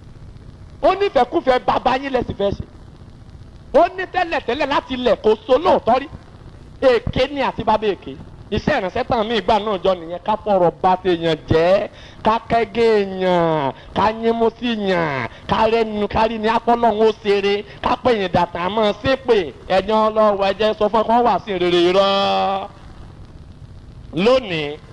ó ní ìfẹ́kúfẹ́ bàbá yín lẹ́sìn fẹ́ ṣe ó ní tẹ́lẹ̀tẹ́lẹ̀ láti ilẹ̀ kó so lóòótọ́ rí èké ni àti bàbá èké iṣẹ́ ìrìnsẹ́ tàn mí ìgbà náà jọ nìyẹn ká fọ̀rọ̀ bá ti yàn jẹ́ ká kẹ́gẹ́ yàn ká yínmú sí yàn ká rẹ́nu kárí ní apọ́lọ́hún ó ṣeré ká pè yín dàtà mọ́ ṣépè ẹ̀yàn ọlọ́wọ́ ẹ̀jẹ̀ sọ fún ẹ kó wà sí rere irọ́. lónìí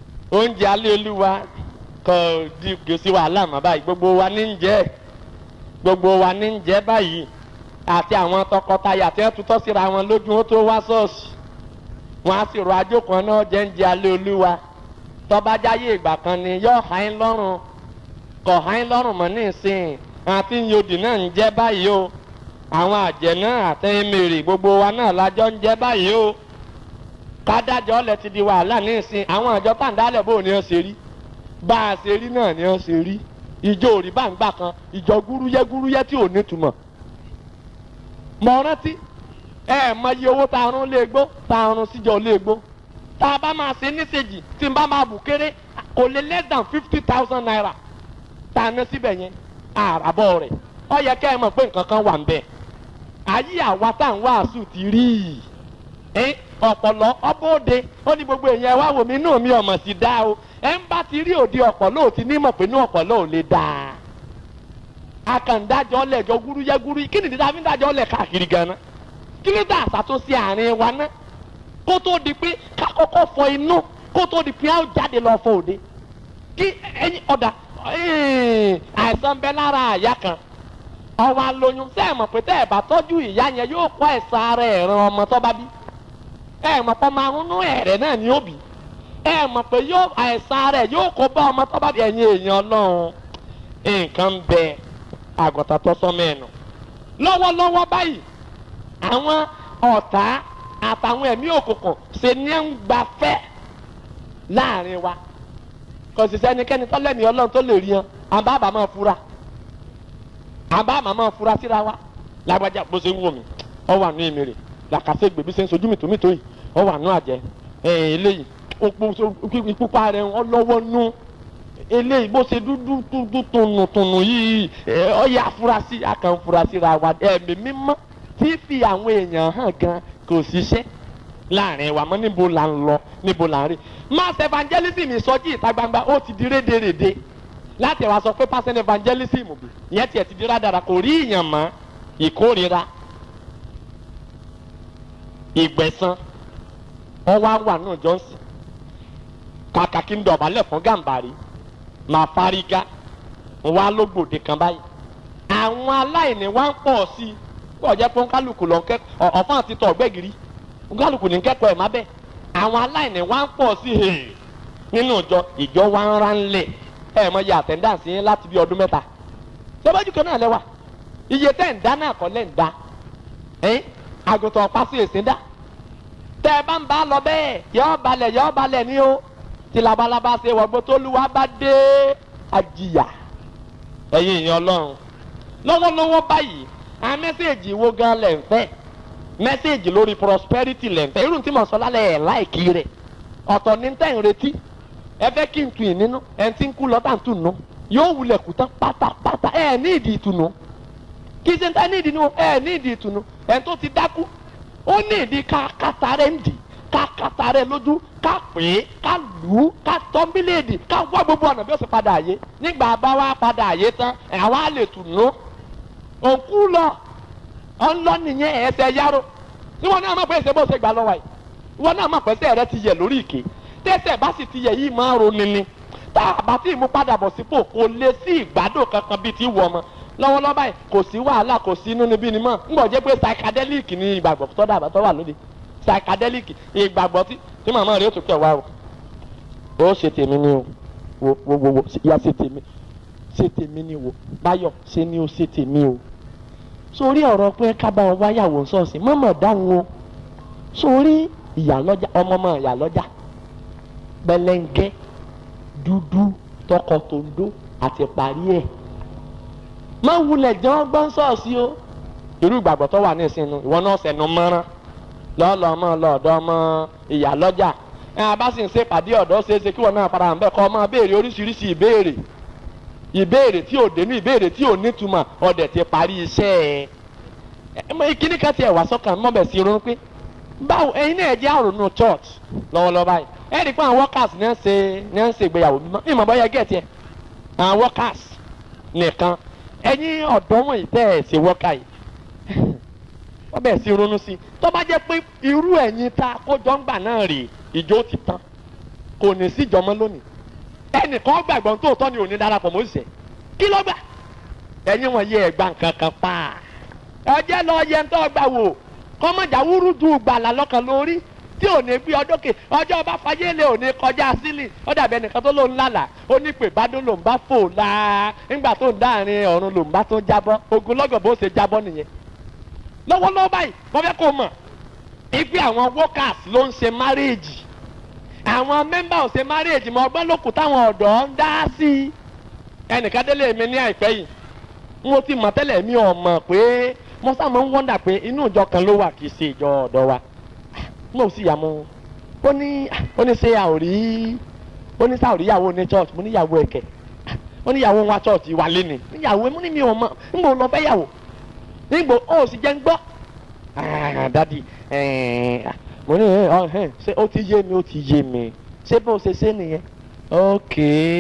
oúnjẹ alẹ́ olúwa kò di gbèsè wàhálà mọ́ báyìí gbogbo wa ní ń jẹ́ gbogbo wa ní ń jẹ́ báyìí àti àwọn tọkọtaya tí wọ́n tutọ́ síra wọn lójú wọn tó wá ṣọ́ọ̀ṣì wọn á sì rọ ajókan náà jẹ́ ń jẹ alẹ́ olúwa tọ́bájáyé ìgbà kan ni yóò há ń lọ́rùn kọ̀ há ń lọ́rùn mọ́ ní ìsìn àti yòdì náà ń jẹ́ báyìí o àwọn àjẹ́ náà àtẹ̀yìn mèrè gbogbo wa náà lájọ́ ń jẹ́ báyìí o kádájọ́ lẹ ti di wàhálà ní ìsìn àwọn àjọ pàǹdálẹ̀ bò ní ọ ṣe rí bá a ṣe rí náà ni ọ ṣe rí ìjọ òrì bá ń gbà kan ìjọ gúrúyẹ́ gúrúyẹ́ tí ò ní túmọ̀ mọ̀ rántí ẹ mọ iye owó tá a rún léegbó tá a rún síjọ léegbó tá a bá máa ṣe níṣèjì tí n bá máa bù kéré kò lè less than fifty thousand naira tá a ná síbẹ̀ yẹn àràbọ̀ rẹ̀ ọ yẹ kẹ́ ẹ mọ̀ pé nǹkan kan wà ń bẹ̀ ayé àwa tá à ń wàásù ti rí i ọ̀pọ̀lọ́ ọbọ̀ọ́dẹ ó ní gbogbo èèyàn wá wò mí inú mi ọ̀mọ̀ sí dá o ẹ ń bá ti rí òde ọ̀pọ̀lọ́ ò ti ní mọ̀ pé inú ọ̀pọ̀lọ́ ò lè dáa akàndájọ́ lẹ̀jọ́ gúrúyẹ́ gúrú kí nìdí tá a fi ń dájọ́ lẹ̀ káàkiri gan-an kí ló dá àṣàtúnṣe àárín wa ná kó tó di pé ká kọ́kọ́ fọ inú kó tó di pé á jáde lọ fọ òde kí ẹyin ọ̀dà àìsàn bẹ lára àyà kan ọwọ́ alóyún tẹ́ ẹ̀ mọ̀ pé tẹ́ ẹ̀ bá tọ́jú ìyá yẹn yóò kọ́ ẹ̀sán ara ẹ̀ràn ọmọ tó bá bí ẹ̀ mọ̀ pé ọmọ arúnú ẹ̀rẹ̀ náà ni ó bí ẹ̀ mọ̀ pé yóò àìsàn ara ẹ̀ yóò kó bá ọmọ tó bá bí ẹ̀yin èèyàn ọlọ́run nǹkan bẹ àgùntàn tó sọmọ ẹ̀ nù lọ́wọ́lọ́wọ́ báyìí àwọn ọ̀tá àtàwọn ẹ̀mí òkùnkùn ṣe ní ń gbafẹ́ láàrin wa kò sì sẹ́nikẹ́ni tọ́lẹ́mì ọlọ́run tó lè rí yan àbá àbá máa fura àbá àbá máa fura síra wa lágbájá bó ṣe ń wò mí ọ wà nù èmi rè làkàṣe gbèbí ṣe ń sojú mi tòmítò yìí ọ wà nù àjẹ eléyìí ìpupa rẹ̀ ọ lọ́wọ́ nù eléyìí bó ṣe dúdú dúdú tùnùtùnù yìí ọ yà afurasí akàn furasí ra wa ẹ̀mí mímọ́ tí fi àwọn èèyàn hàn gan kò ṣiṣẹ́ láàrin wa mọ́ níbo là ń lọ níbo là ń rí mass evangelism ìsọjí ìta gbangba ó ti di rédèrèdè láti wá sọ pé passion evangelism bì ìyẹn tiẹ̀ ti di rádàrà kò rí ìyàn mọ́ ìkórira ìgbẹ̀san ọwọ́ àwọn àna johnson kàkà kí n dọ̀bálẹ̀ fún gàǹbàrí máa fárígá wá lógbòde kan báyìí àwọn aláìní wá ń pọ̀ sí i kó jẹ́ pé kálukú lọ kẹ́ ọ̀fọ́n àti tọ̀ gbẹ́gìrì kálukú ní kẹ́kọ̀ọ́ ẹ̀ má bẹ́ẹ̀ àwọn aláìní wá ń pọ̀ sí i nínú ìjọ ìjọ wa ń ránlẹ̀ ẹ̀ mọ iye àtẹ̀ndáǹsì yín láti bí ọdún mẹ́ta ṣébájú kan náà lẹ́wà iye tẹ́ ń dá náà kọ́ lẹ́ ń dá ẹ́n àgùntàn pàṣẹ èsì dá tẹ́ ẹ bá ń bá lọ bẹ́ẹ̀ yọ́ balẹ̀ yọ́ balẹ̀ ní o tí labalábá ṣe wọ̀gbọ́ tó lù wá bá dé àjìyà ẹ̀yin ìyẹn ọlọ́run lọ́wọ́lọ́wọ́ báyìí àwọn mẹ́sẹ̀gì wo gan lẹ̀ ń fẹ́ mẹ́sẹ̀gì lórí prosperity lẹ̀ ń fẹ́ irú tí mo sọ lálẹ́ ẹ̀ láìkí rẹ̀ ọ̀tọ̀ ní tẹ̀ ń retí ẹ fẹ́ kí n tu ì nínú ẹ ti ń kú lọ́tà ń tù nù yóò wulẹ̀ kú tán pátápátá ẹ ní ìdí ìtùnú kí ṣe ń tẹ́ ní ìdí nù ẹ ní ìdí ìtùnú ẹ tó ti dákú ó ní ìdí ká kàtà rẹ̀ ń dì ká kàtà rẹ̀ lójú ká pè é ká lù ú ká tọ́ mílíọ̀dì ká wá gbogbo ọ̀nà bí ó sì padà àyè nígbà bá wá padà àyè tán ẹ̀ wá lè tùnú òkú lọ ọlọ nìyẹn ẹsẹ yáró níwọ̀n náà má pẹ́ ẹsẹ̀ bó ṣe gbà lọ́wọ́ yìí ìwọ náà má pẹ́ ẹsẹ̀ rẹ ti yẹ lórí ìké tẹ́sẹ̀ bá sì ti yẹ yìí máa ronú ni tá a bá tí ì mú padà bọ̀ sípò kò lè sí ìgbádùn kankan bíi ti wọ̀ ọmọ lọ́wọ́lọ́wọ́ báyìí kò sí wàhálà kò sí inú níbí ni mọ́ ń bọ̀ jẹ́ pé psychedelic ni ìgbàgbọ́ tó dàbà tó wà lóde psychedelic ìgbàgbọ́ tí tí màmá rẹ̀ ó tún kẹ̀ wá o ó ṣe tèmi ni o wo wo wo wo ya ṣe tèmi ṣe tèmi ni wo báyọ̀ ṣe ni o ṣe tèmi o sórí ọ̀rọ̀ pé kábà wọn wáyàwó sọ́ọ̀sì mọ́mọ́ dáhùn o sórí ìyàlọ́jà ọmọ ọmọ ìyàlọ́jà pẹlẹngẹ dúdú tọkọ tòǹdó àti parí ẹ̀ má wulẹ̀ jẹ́ wọ́n gbọ́n sọ́ọ̀sì o irú ìgbàgbọ́ tó wà ní ìsinmi ìwọ náà sẹ̀nu mọ́rán lọ́ọ̀lọ́ ọmọ lọ́ọ̀dọ́ ọmọ ìyàlọ́jà ẹ̀ abá sì ń ṣe pàdé ọ̀dọ́ ṣeéṣe kí wọ́n náà padà ń bẹ̀ kọ́ ọmọ béèrè oríṣiríṣi ìbéèrè ìbéèrè tí ò dénú ìbéèrè tí ò nítumọ̀ ọ̀dẹ̀ ti parí iṣẹ́ ẹ̀ kíní kan tiẹ̀ wá sọ́kàn mọ́bẹ̀ sí irun pé báwo ẹ̀yin náà jẹ́ àrònú church lọ́wọ́lọ́wọ́ báyìí ẹ̀ rí i pé àwọn workers ní ẹ̀ ń ṣe ní ẹ̀ ń ṣe ìgbéyàwó mímọ́ ìmọ̀ bọ́yá gẹ̀ẹ́tì ẹ̀ àwọn workers nìkan ẹ̀yin ọ̀dọ́ wọ̀nyí tẹ́ ẹ̀ ṣe worker yìí wọ́n bẹ̀ sí ronú sí i tó bá jẹ́ pé irú ẹ̀yin tá a kójọ ń gbà náà rèé ìjó ti tán kò ní sí ìjọmọ́ lónìí ẹnìkan gbàgbọ́ tó tọ́ ni òní darapọ̀ mọ́ òṣìṣẹ́ kí ló gbà ẹ̀yin wọ̀nyí ẹ̀ gba nǹkan kan pa ọjẹ́ lọ yẹ ń tọ́ gbà wò kọ́mọ̀jà wúrú du gbàlà lọ́kàn lórí tí ò ní gbé ọdún kè ọjọ́ ọba fayélé ò ní kọjá sílì ó dàbí ẹnìkan tó ló ń lálà ó ní pé bádùn ló ń bá fò la nígbà tó ń dáàrin ọ̀run ló ń bá tó ń jábọ́ ogun lọ́gọ̀ bó ṣe jábọ́ nìyẹn lọ́wọ́lọ́wọ́ báyìí wọ́n fẹ́ kó mọ̀ ipe àwọn workers ló ń ṣe marriage àwọn mẹ́mbà ò ṣe marriage mọ́ ọgbọ́n lókùn táwọn ọ̀dọ́ ń dá sí i ẹnìkan délé mi ní àìpẹ́ yìí mo ti mọ̀ tẹ́lẹ̀ mi ò mọ̀ pé mo sá máa ń wọ́ndà pé inú ìjọ kan ló wà kì í ṣe ìjọ ọ̀dọ́ wa mo sì yà mọ́ ó ní ó ní ṣe àwòrí ó ní sáwòrí ìyàwó ní church mo ní ìyàwó ẹ̀kẹ́ ó ní ìyàwó wa church wà lé ní níyàwó mo ní mi ò mọ̀ nígbà lọ fẹ́ yàwó nígbà ó sì jẹ́ ń gbọ́ dadi mo ní ṣé ó ti yé mi ó ti yé mi ṣé bó ṣe ṣe nìyẹn ok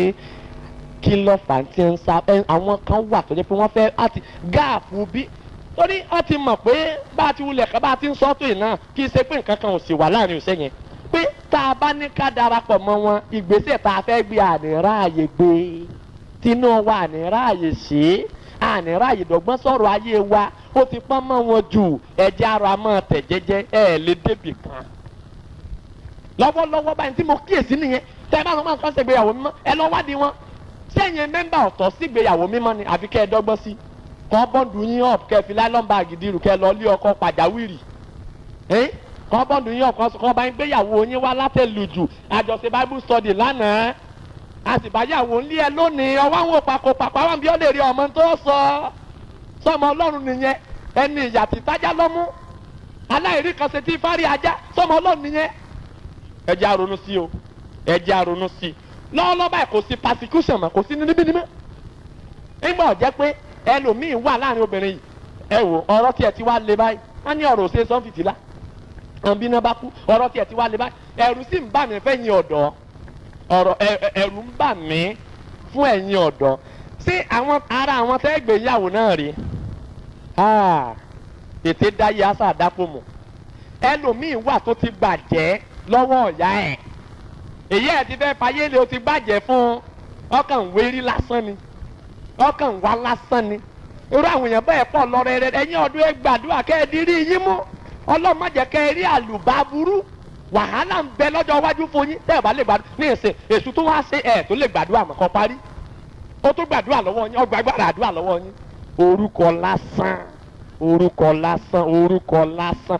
kí ló fà á ti ń sa àwọn kan wà tó jẹ́ pé wọ́n fẹ́ àti gáàfù bí torí wọ́n ti mọ̀ pé bá a ti wulẹ̀ ká bá a ti ń sọ́tò yìí náà kì í ṣe pé nǹkan kan ò sì wà láàrin ìṣe yẹn pé tá a bá ní ká darapọ̀ mọ́ wọn ìgbésẹ̀ tá a fẹ́ gbé àníráàyè gbé tinú wa àníráàyè ṣe àníráàyè dọ̀gbọ́n sọ̀rọ̀ ayé wa ó ti pọ́n mọ́ wọn jù ẹ̀jẹ̀ ara mọ́ tẹ̀ jẹ́jẹ́ ẹ̀ lè débì kan lọ́wọ́lọ́wọ́ báyìí tí mo kíyèsí nìyẹn tẹ́ ẹ bá sọ máa ń kọ́ ṣègbéyàwó mímọ́ ẹ lọ wádìí wọn sẹ́yìn mẹ́mbà ọ̀tọ̀ sígbéyàwó mímọ́ ni àfi kẹ́ ẹ dọ́gbọ́n sí kọ́ bọ́ǹdù yín ọ̀p kẹ́ ẹ fi láìlọ́n báàgì dirù kẹ́ ẹ lọ lé ọkọ pàjáwìrì kọ́ bọ́ǹdù yín ọ̀p kọ́ bá ń gbéyàwó yín wá látẹ̀lùjù àjọṣe bible study lánàá àtìbáyàwó ńlé ẹ lónìí ọwọ́ àwọn òpàkó pàpà wọn bí ó lè rí ọmọ tó sọ sọmọ ọlọ́run nìyẹn ẹni ìyà tí tájá lọ́mú aláìrí kan ṣe tí fárí ajá sọmọ ọlọ́run nìyẹn ẹ jẹ́ àrònú sí o ẹ jẹ́ àrònú sí i lọ́wọ́lọ́wọ́ báyìí kò sí persecution mọ́ kò sí níbí níbí nígbà ọ̀jẹ́ pé ẹlòmíín wà láàrin obìnrin yìí ẹ wò ọ̀rọ̀ tiẹ̀ ti wá lé báyìí wọ́n ní ọ̀rọ̀ òṣèré sọ́n fìtìlá àwọn bí iná bá kú ọ̀rọ̀ tiẹ̀ ti wá lé báyìí ẹ̀rù sì ń bà mí fẹ́yìn ọ̀dọ́ ọ̀rọ̀ ẹ̀rù ń bà mí fún ẹ̀yin ọ̀dọ́ sí àwọn ara àwọn tẹ́ gbéyàwó náà rí ètè dáyé àṣà àdápò mọ̀ ẹlòmíín wà tó ti bàjẹ́ lọ́wọ́ ọ̀yá ẹ̀ èyí ẹ̀ ti fẹ́ fayé lé o ti bàjẹ́ fún ọkàn wérí lásán ni ọkàn wá lásán ni irú àwọn èèyàn bẹ́ẹ̀ pọ̀ lọ́rẹ́ rẹ ẹ̀yin ọdún ẹ gbàdúrà kẹ́ ẹ di rí yín mú ọlọ́mọ jẹ́ kẹ́ ẹ rí àlùbá burú wàhálà ń bẹ lọ́jọ́ iwájú fún yín tẹ́ ẹ bá lè gbàdúrà ní ìsìn èṣù tó wá ṣe ẹ̀ tó lè gbàdúrà mọ̀ kọ́ parí ó tó gbàdúrà lọ́wọ́ yín ọgbà gbàdúrà àdúrà lọ́wọ́ yín orúkọ lásán orúkọ lásán orúkọ lásán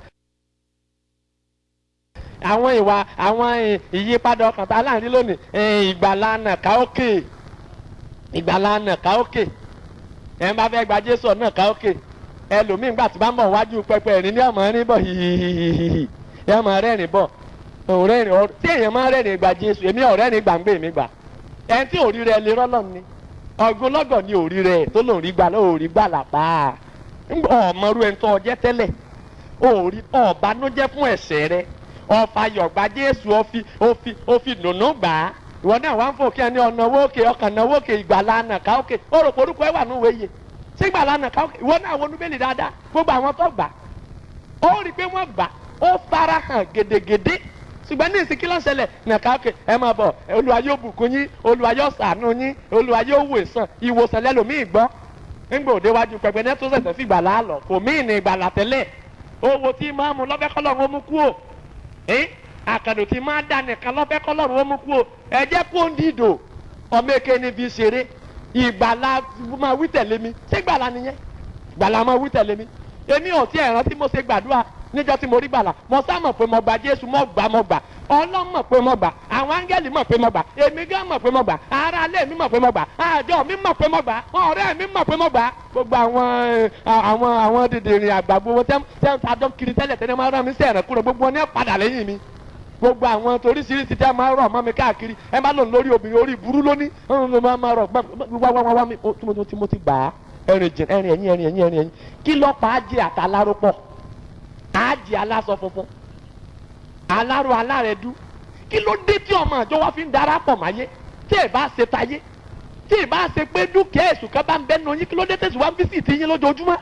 àwọn ìwà àwọn ìyípadà ọkàn tá a láàrin lónìí ìgbàlà nàka òkè ìgbàlà nàka òkè ẹ bá fẹ́ gba jésù nàka òkè ẹlòmíín gbà tí bá ń bọ̀ wájú pẹpẹ ẹ̀rín ní ọmọ rìn bọ̀ hihihihi ẹ ọmọ rẹ́rìn bọ̀ òrẹ́rìn ọ tí èèyàn máa rẹ́rìn gba jésù èmi ọ̀rẹ́rìn gbàǹgbé mi gbà ẹni tí òrí rẹ lè rọ́lọ́ ni ọgbọ́n lọ́gọ̀ ni òrí rẹ tó lòun rí gbà lóòrí gbà làpá ọmọrú ẹni tó ọjẹ́ tẹ́lẹ̀ òrí ọ̀bánújẹ́ fún ẹ̀ṣẹ̀ rẹ ọfà yọ̀gbà jésù ọfi ọfi ọfi dùnú gbà á ìwọ náà wá ń fò kí ẹni ọ̀nà owó òkè ọkàn náà owó òkè ìgbàlá nàka òkè ó rò pé orúkọ ẹ wà níwèé yẹ sí ìgbàlá nàka òkè ìwọ náà wọnú bẹ́ẹ̀lì dáadáa gbogbo àwọn tó gbà ó rí i pé wọ́n gbà ó fara hàn gèdègèdè ṣùgbọ́n ní ìsìnkí lọ́sẹ̀lẹ̀ nàka òkè ẹ máa bọ̀ olúwa yóò bùkún yín olúwa yóò ṣàánú yín olúwa yóò wò sàn ìwòsàn lẹ́lòmíì gbọ́ ńgbà òde wájú pẹpẹ ní tó ṣẹ̀ṣẹ̀ fi ìgbàlá lọ kò míì ní ìgbàlá tẹ́lẹ̀ owó tí máàmù lọ́fẹ́kọ́lọ́ ń mú kú ò àkàdò tí máa dà nìkan lọ́fẹ́ kọ́lọ́run ó mú kú o ẹ jẹ́ kó ń dìdò ọmọ èké ni fi ṣeré ìgbàlá máa wí tẹ̀lé mi ṣé gbàlá nìyẹn gbàlá máa wí tẹ̀lé mi èmi ò tí ẹ̀ rántí mo ṣe gbàdúrà níjọ́ tí mo rí gbàlà mo sá mọ̀ pé mo gbà jésù mo gbà mo gbà ọlọ́run mọ̀ pé mo gbà àwọn áńgẹ́lì mọ̀ pé mo gbà èmi gán mọ̀ pé mo gbà ara alẹ́ mi mọ̀ pé mo gbà àjọ mi mọ̀ pé mo gbà ọ̀rẹ́ mi mọ̀ pé mo gbà gbogbo àwọn àwọn àwọn dìdìrín àgbà gbogbo tẹ́ tẹ́ ta dán kiri tẹ́lẹ̀ tẹ́lẹ̀ máa rán mi sí ẹ̀rẹ̀ kúrò gbogbo ní padà lẹ́yìn mi gbogbo àwọn toríṣiríṣi tẹ́ máa rọ̀ mọ́ mi káàkiri ẹ má lò lórí obìnrin orí burú lónìí máa máa rọ̀ wá wá wá mi tí mo ti gbà á ẹ̀rìn jìn ẹ̀rìn ẹ̀yìn ẹ̀rìn ẹ̀yìn ẹ̀rìn ẹ̀yìn kí lọ́pàá jẹ́ àtàlárò pọ̀ àjẹ́ aláṣọ funfun alárò alárẹ̀dú kí ló dé tí ọmọ àjọ wa fi ń darapọ̀ máyé tí ẹ bá ṣe tayé tí ẹ bá ṣe pé dúkìá èṣù kan bá ń bẹ́ nu yín kí ló dé tẹ̀sí wá ń físìtì yín lójoojúmọ́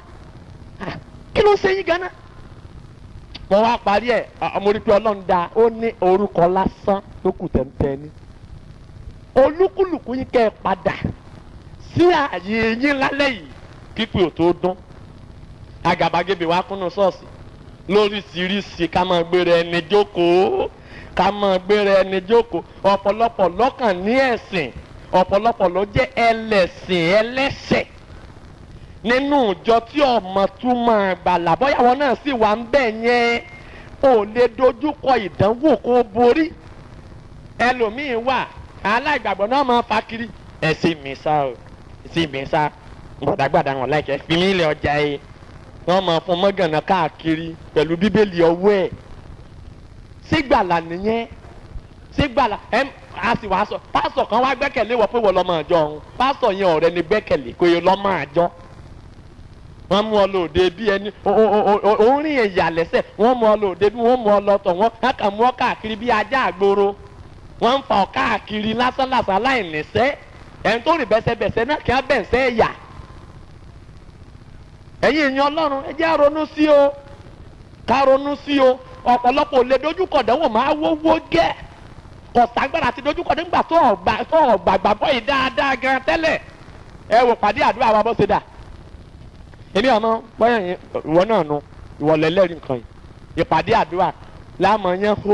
kí ló ṣe yín ganan. mo wá parí ẹ mo rí pé ọlọ́run dá ó ní orúkọ lásán tó kù tẹ̀m̀tẹ̀ ni olúkúlùkù yín kẹ́ ẹ padà sí ààyè yín lálẹ́ yìí kíkù ò tó dún àgàbàgebè wa kúnnú ṣọ́ọ̀ṣì lóríṣiríṣi ká máa gbéra ẹni jókòó ká máa gbéra ẹni jókòó ọ̀pọ̀lọpọ̀ lọ́kàn ní ẹ̀sìn ọ̀pọ̀lọpọ̀ ló jẹ́ ẹlẹ́sìn ẹlẹ́sẹ̀ nínú ìjọ tí ọmọ tún máa gbàlà bọ́yàwó náà sì wà ń bẹ̀ yẹn ò lè dojúkọ ìdánwò kó borí ẹlòmíín wà aláìgbàgbọ́ náà máa fa kiri ẹ̀sìn mi sá o ẹ̀sìn mi sá gbàdàgbàdà wọn láìkẹ́ fi mí lé ọjà yìí wọ́n máa fún mọ́gànnà káàkiri pẹ̀lú bíbélì ọwọ́ ẹ̀ sígbàlà nìyẹn sígbàlà ẹ a sì wá sọ pásítọ̀ kan wá gbẹ́kẹ̀lé wọ pé wọ́n lọ́mọ àjọ ọ̀hún pásítọ̀ yẹn ọ̀rẹ́ ni gbẹ́kẹ̀lé kò yẹ lọ́mọ àjọ wọ́n mú ọ lóde bí ẹni orin ẹ̀yà lẹ́sẹ̀ wọ́n mú ọ lóde bí wọ́n mú ọ lọ́tọ̀ wọ́n á kàn mú ọ káàkiri bí ajá àgboro wọ́n ń fa ọ káàkiri lásánlàsán aláìníṣẹ́ ẹni tó rìn bẹ́sẹ̀bẹ́sẹ̀ náà kí á bẹ̀nsẹ̀ ẹ̀yà ẹ̀yin èèyàn ọlọ́run ẹ jẹ́ ronú sí o ká ronú sí o ọ̀pọ̀lọpọ̀ lè dojúkọ dánwò máa wówó gẹ́ kọ̀ságbára àti dojúkọ nígbà tó ọ̀gbà tó ọ̀gbà gbàgbọ́ yìí dáadáa gan tẹ́lẹ̀ ẹ wò pàdé àdúrà wa bó ṣe dà èmi àmọ́ bọ́yà yẹn ìwọ náà nu ìwọ lẹ́lẹ́rìí nǹkan yìí ìpàdé àdúrà láàmọ̀ yẹn hó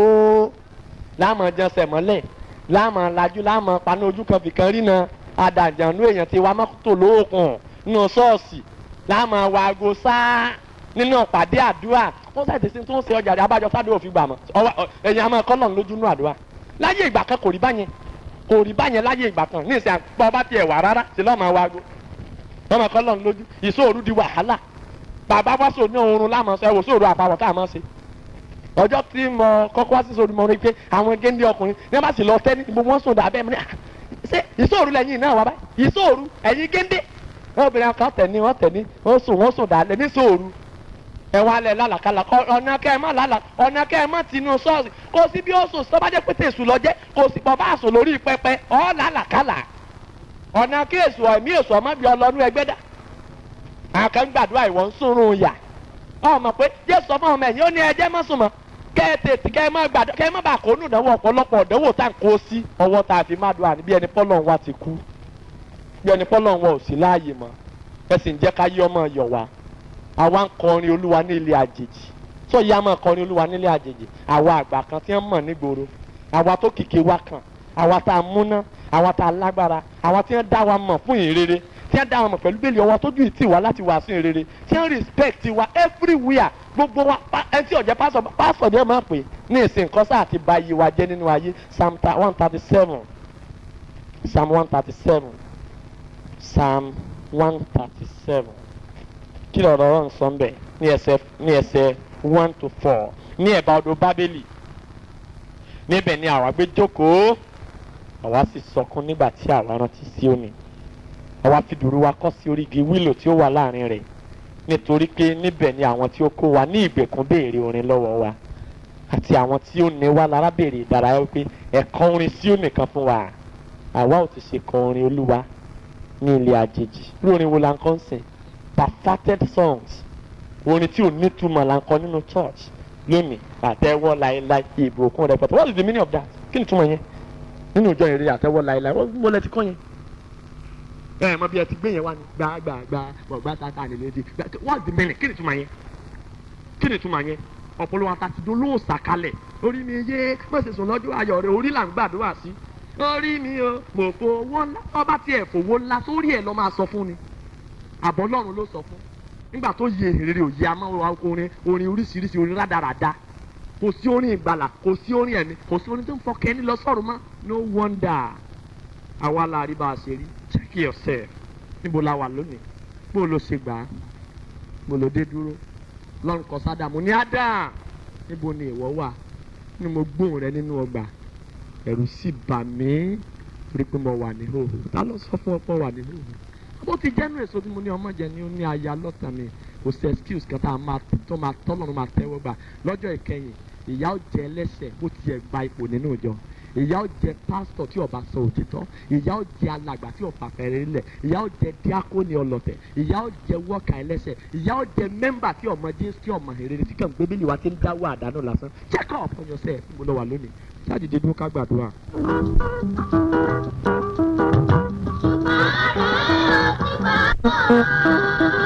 láàmọ̀ jẹun sẹ̀mọ́lẹ̀ láàmọ̀ lajú láàmọ̀ paná ojú kan fìkan rí na adàjànú èèyàn ti wá mọ́tò lóòkùn nínú ṣọ́ọ̀ṣì láàmú àwọn aago sáá nínú ọ̀pàdé àdúrà wọ́n ṣàtẹ̀ sí tó ń ṣe ọjà rẹ̀ abájọ sádùn òfin gbà mọ́ ẹ̀yìn àmọ́ ẹ̀kọ́ lọ́n lójú nú àdúrà láyé ìgbà kan kò rí báyẹn kò rí báyẹn láyé ìgbà kan ní ìsìn àpò ọba tiẹ̀ wà rárá sí lọ́mọ àwọn aago lọ́mọ ẹ̀kọ́ lọ́n lójú ìṣòro di wàhálà bàbá wá sọ ní oorun láàmú ṣe wò sóòrò àpapọ̀ tá a máa ṣe ọjọ́ tí mo kọ́kọ́ wá sí sóòrò mo rí pé àwọn géńdé ọkùnrin ní wọ́n bá sì lọ tẹ́ ní gbogbo wọn sùn dàbẹ́ mi ní ṣe ìṣòro lẹ́yìn náà wá báyìí ìṣòro ẹ̀yin géńdé obìnrin kan tẹ̀ ní wọ́n tẹ̀ ní wọ́n sùn wọ́n sùn dálẹ̀ ní sòòrù ẹ wá lẹ̀ lálàkàlà ọ̀nà kẹ́ ẹ má lálà ọ̀nà kẹ́ ẹ má tinú ṣọ́ọ̀ṣì kò sí bí ó sùn sọ́bàjẹ́ pété èṣù lọ jẹ́ kò sí bọ́ bá sùn lórí pẹpẹ ọ̀ lálàkàlà ọ̀nà kí èṣù ẹ̀mí èṣù ọmọ bí ọlọ́nu ẹgbẹ́ dà àwọn kan gbàdúrà ìwọ̀n sùnrùn yà ọmọ pé jésù ọmọ ọmọ ẹ̀yìn ó ní ẹjẹ́ má sùn mọ́ kẹ́ ẹ tètè kẹ́ ẹ má gbàdúrà kẹ́ ẹ má bàa kó nù dánwò ọ̀pọ̀lọpọ̀ dánwò tá à ń kó sí ọwọ́ tá a fi má dùn àní bí ẹni pọ́lọ́ wa ti kú bí ẹni pọ́lọ́ wa ò sí láàyè mọ́ ẹ sì ń jẹ́ ká yí ọmọ yọ̀ wá àwa ń kọrin olúwa ní ilé àjèjì tó yá máa kọrin olúwa nílé àjèjì àwa àgbà kan tí wọ́n mọ̀ nígboro àwa tó kìkì wá kan àwa tá a múná àwa tá a lágbára àwa tí wọ́n dá wa mọ̀ fún ìrere tí wọ́n dá wa mọ̀ pẹ̀lú bẹ́ẹ̀lì ọwọ́ tójú ìtì wá láti wàásù ìrere tí wọ́n respect wa everywhere gbogbo wa ẹni tí ọ̀jẹ̀ pásọ̀ pásọ̀ ni ẹ máa pè ní ìsìn kọ́sà àti ba iye wa jẹ́ nínú ayé psalm one thirty seven psalm one thirty seven psalm one thirty seven kí ló rọrọ nsọ mbẹ ní ẹsẹ̀ ní ẹsẹ̀ one to four ní ẹ̀bá odò bábélì níbẹ̀ ni àwa gbé jókòó àwa sì sọkún nígbà tí àwa rántí Síónì àwa fi dùrù wa kọ́ sí orígi wílò tí ó wà láàrin rẹ̀ nítorí pé níbẹ̀ ni àwọn tí ó kó wa ní ìgbèkùn béèrè orin lọ́wọ́ wa àti àwọn tí ó ní wa lára béèrè ìdárayá wípé ẹ̀kọ́ orin Síónì kan fún wa àwa ò ti ṣe kọ orin olúwa ní ilé àjèjì lórin wo la ń kọ́ ń sìn perfected songs orin tí ò ní túmọ̀ la ń kọ nínú church lónìí àtẹ́wọ́ láéláé ìbùkún rẹpẹtẹ what is the meaning of that kí ni túmọ̀ yẹn nínú ìjọ ìrere àtẹ́wọ́ láéláé wọ́n mo lẹ ti kọ́ yẹn. ẹ ẹ mọ bí ẹ ti gbé yẹn wá ní gbàgbàgbà bọ̀gbà tata nílé di what is the meaning kí ni túmọ̀ yẹn kí ni túmọ̀ yẹn ọ̀pọ̀lọpọ̀ àtàtì dolóò sàkalẹ̀ orí mi yé mọ̀sẹ̀sùn lọ́jọ́ ayọ̀ rẹ̀ orí là ń gbàdúrà sí orí mi o mo fowó ńlá ọba tí ẹ fowó ńlá sórí ẹ lọ máa sọ fún ni àbọ̀ ọlọ́run ló sọ fún nígbà tó yẹ èrè òye àmọ́ orin orin oríṣiríṣi orin rádaràda kò sí orin ìgbàlà kò sí orin ẹ̀mí kò sí orin tó ń fọkẹ́ ní lọ sọ́run mọ́ no wonder àwa la rí bá a ṣe rí check yourself níbo la wà lónìí bó ló ṣe gbà á bó ló dé dúró lọ́run kọ sádàmù ní ádà níbo ni ìwọ wà ni mo gbóhùn rẹ nínú ọgbà ẹ̀rù sì bà mí torí pé mo wà ní hòhò ta ló sọ fún ọ pé wà ní hòhò bó ti jẹ́nu èso tí mo ní ọmọ jẹ ni ó ní aya lọ́tàn mi kò sí excuse kan tá a máa tó máa tọ́lọ́run máa tẹ́wọ́ gbà lọ́jọ́ ìkẹyìn ìyá ó jẹ ẹlẹ́sẹ̀ bó tiẹ̀ gba ipò nínú ìjọ ìyá ó jẹ pásítọ̀ tí ó bá sọ òtítọ́ ìyá ó jẹ alàgbà tí ó bá fẹ́rẹ́ lẹ̀ ìyá ó jẹ díákóni ọlọ̀tẹ̀ ìyá ó jẹ wọ́ọ̀kà ẹlẹ́sẹ̀ ìyá ó jẹ mẹ́mbà tí ọmọ jésù tí ọmọ ìrere tí kàn gbé bílí wa ti ń dáwọ́ àdánù lásán check up on yourself mo lọ wà lónìí ṣáàjì dídú ká gbàdúrà. Thank you.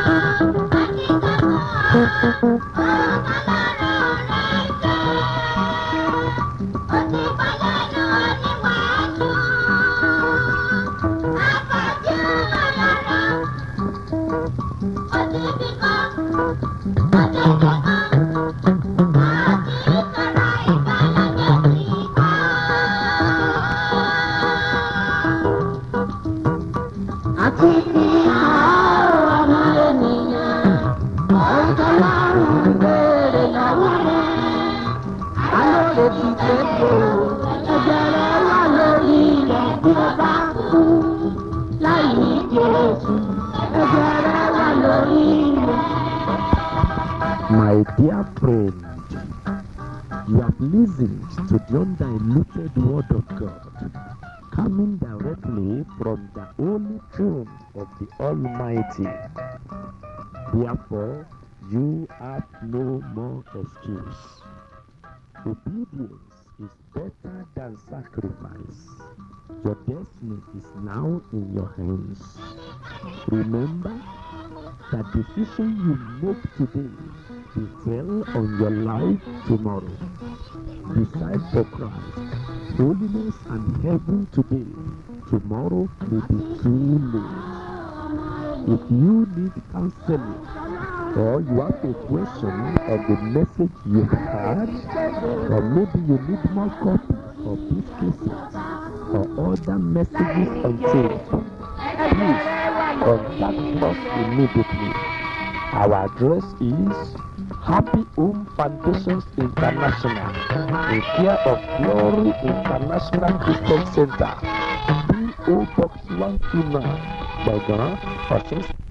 My dear friend, you have listened to the undiluted Word of God coming directly from the holy throne of the Almighty. Therefore, you have no more excuse. Obedience is better than sacrifice. Your destiny is now in your hands. Remember, the decision you make today will tell on your life tomorrow. Decide for Christ, holiness and heaven today. Tomorrow may be too late. If you need counseling or you have a question of the message you heard, or maybe you need more copies of these cases or other messages on tape, please contact us immediately. Our address is Happy Home Foundations International, in care of Glory International Christian Center, PO Box 129, Gbọ̀ngàn, Ọ̀ṣun.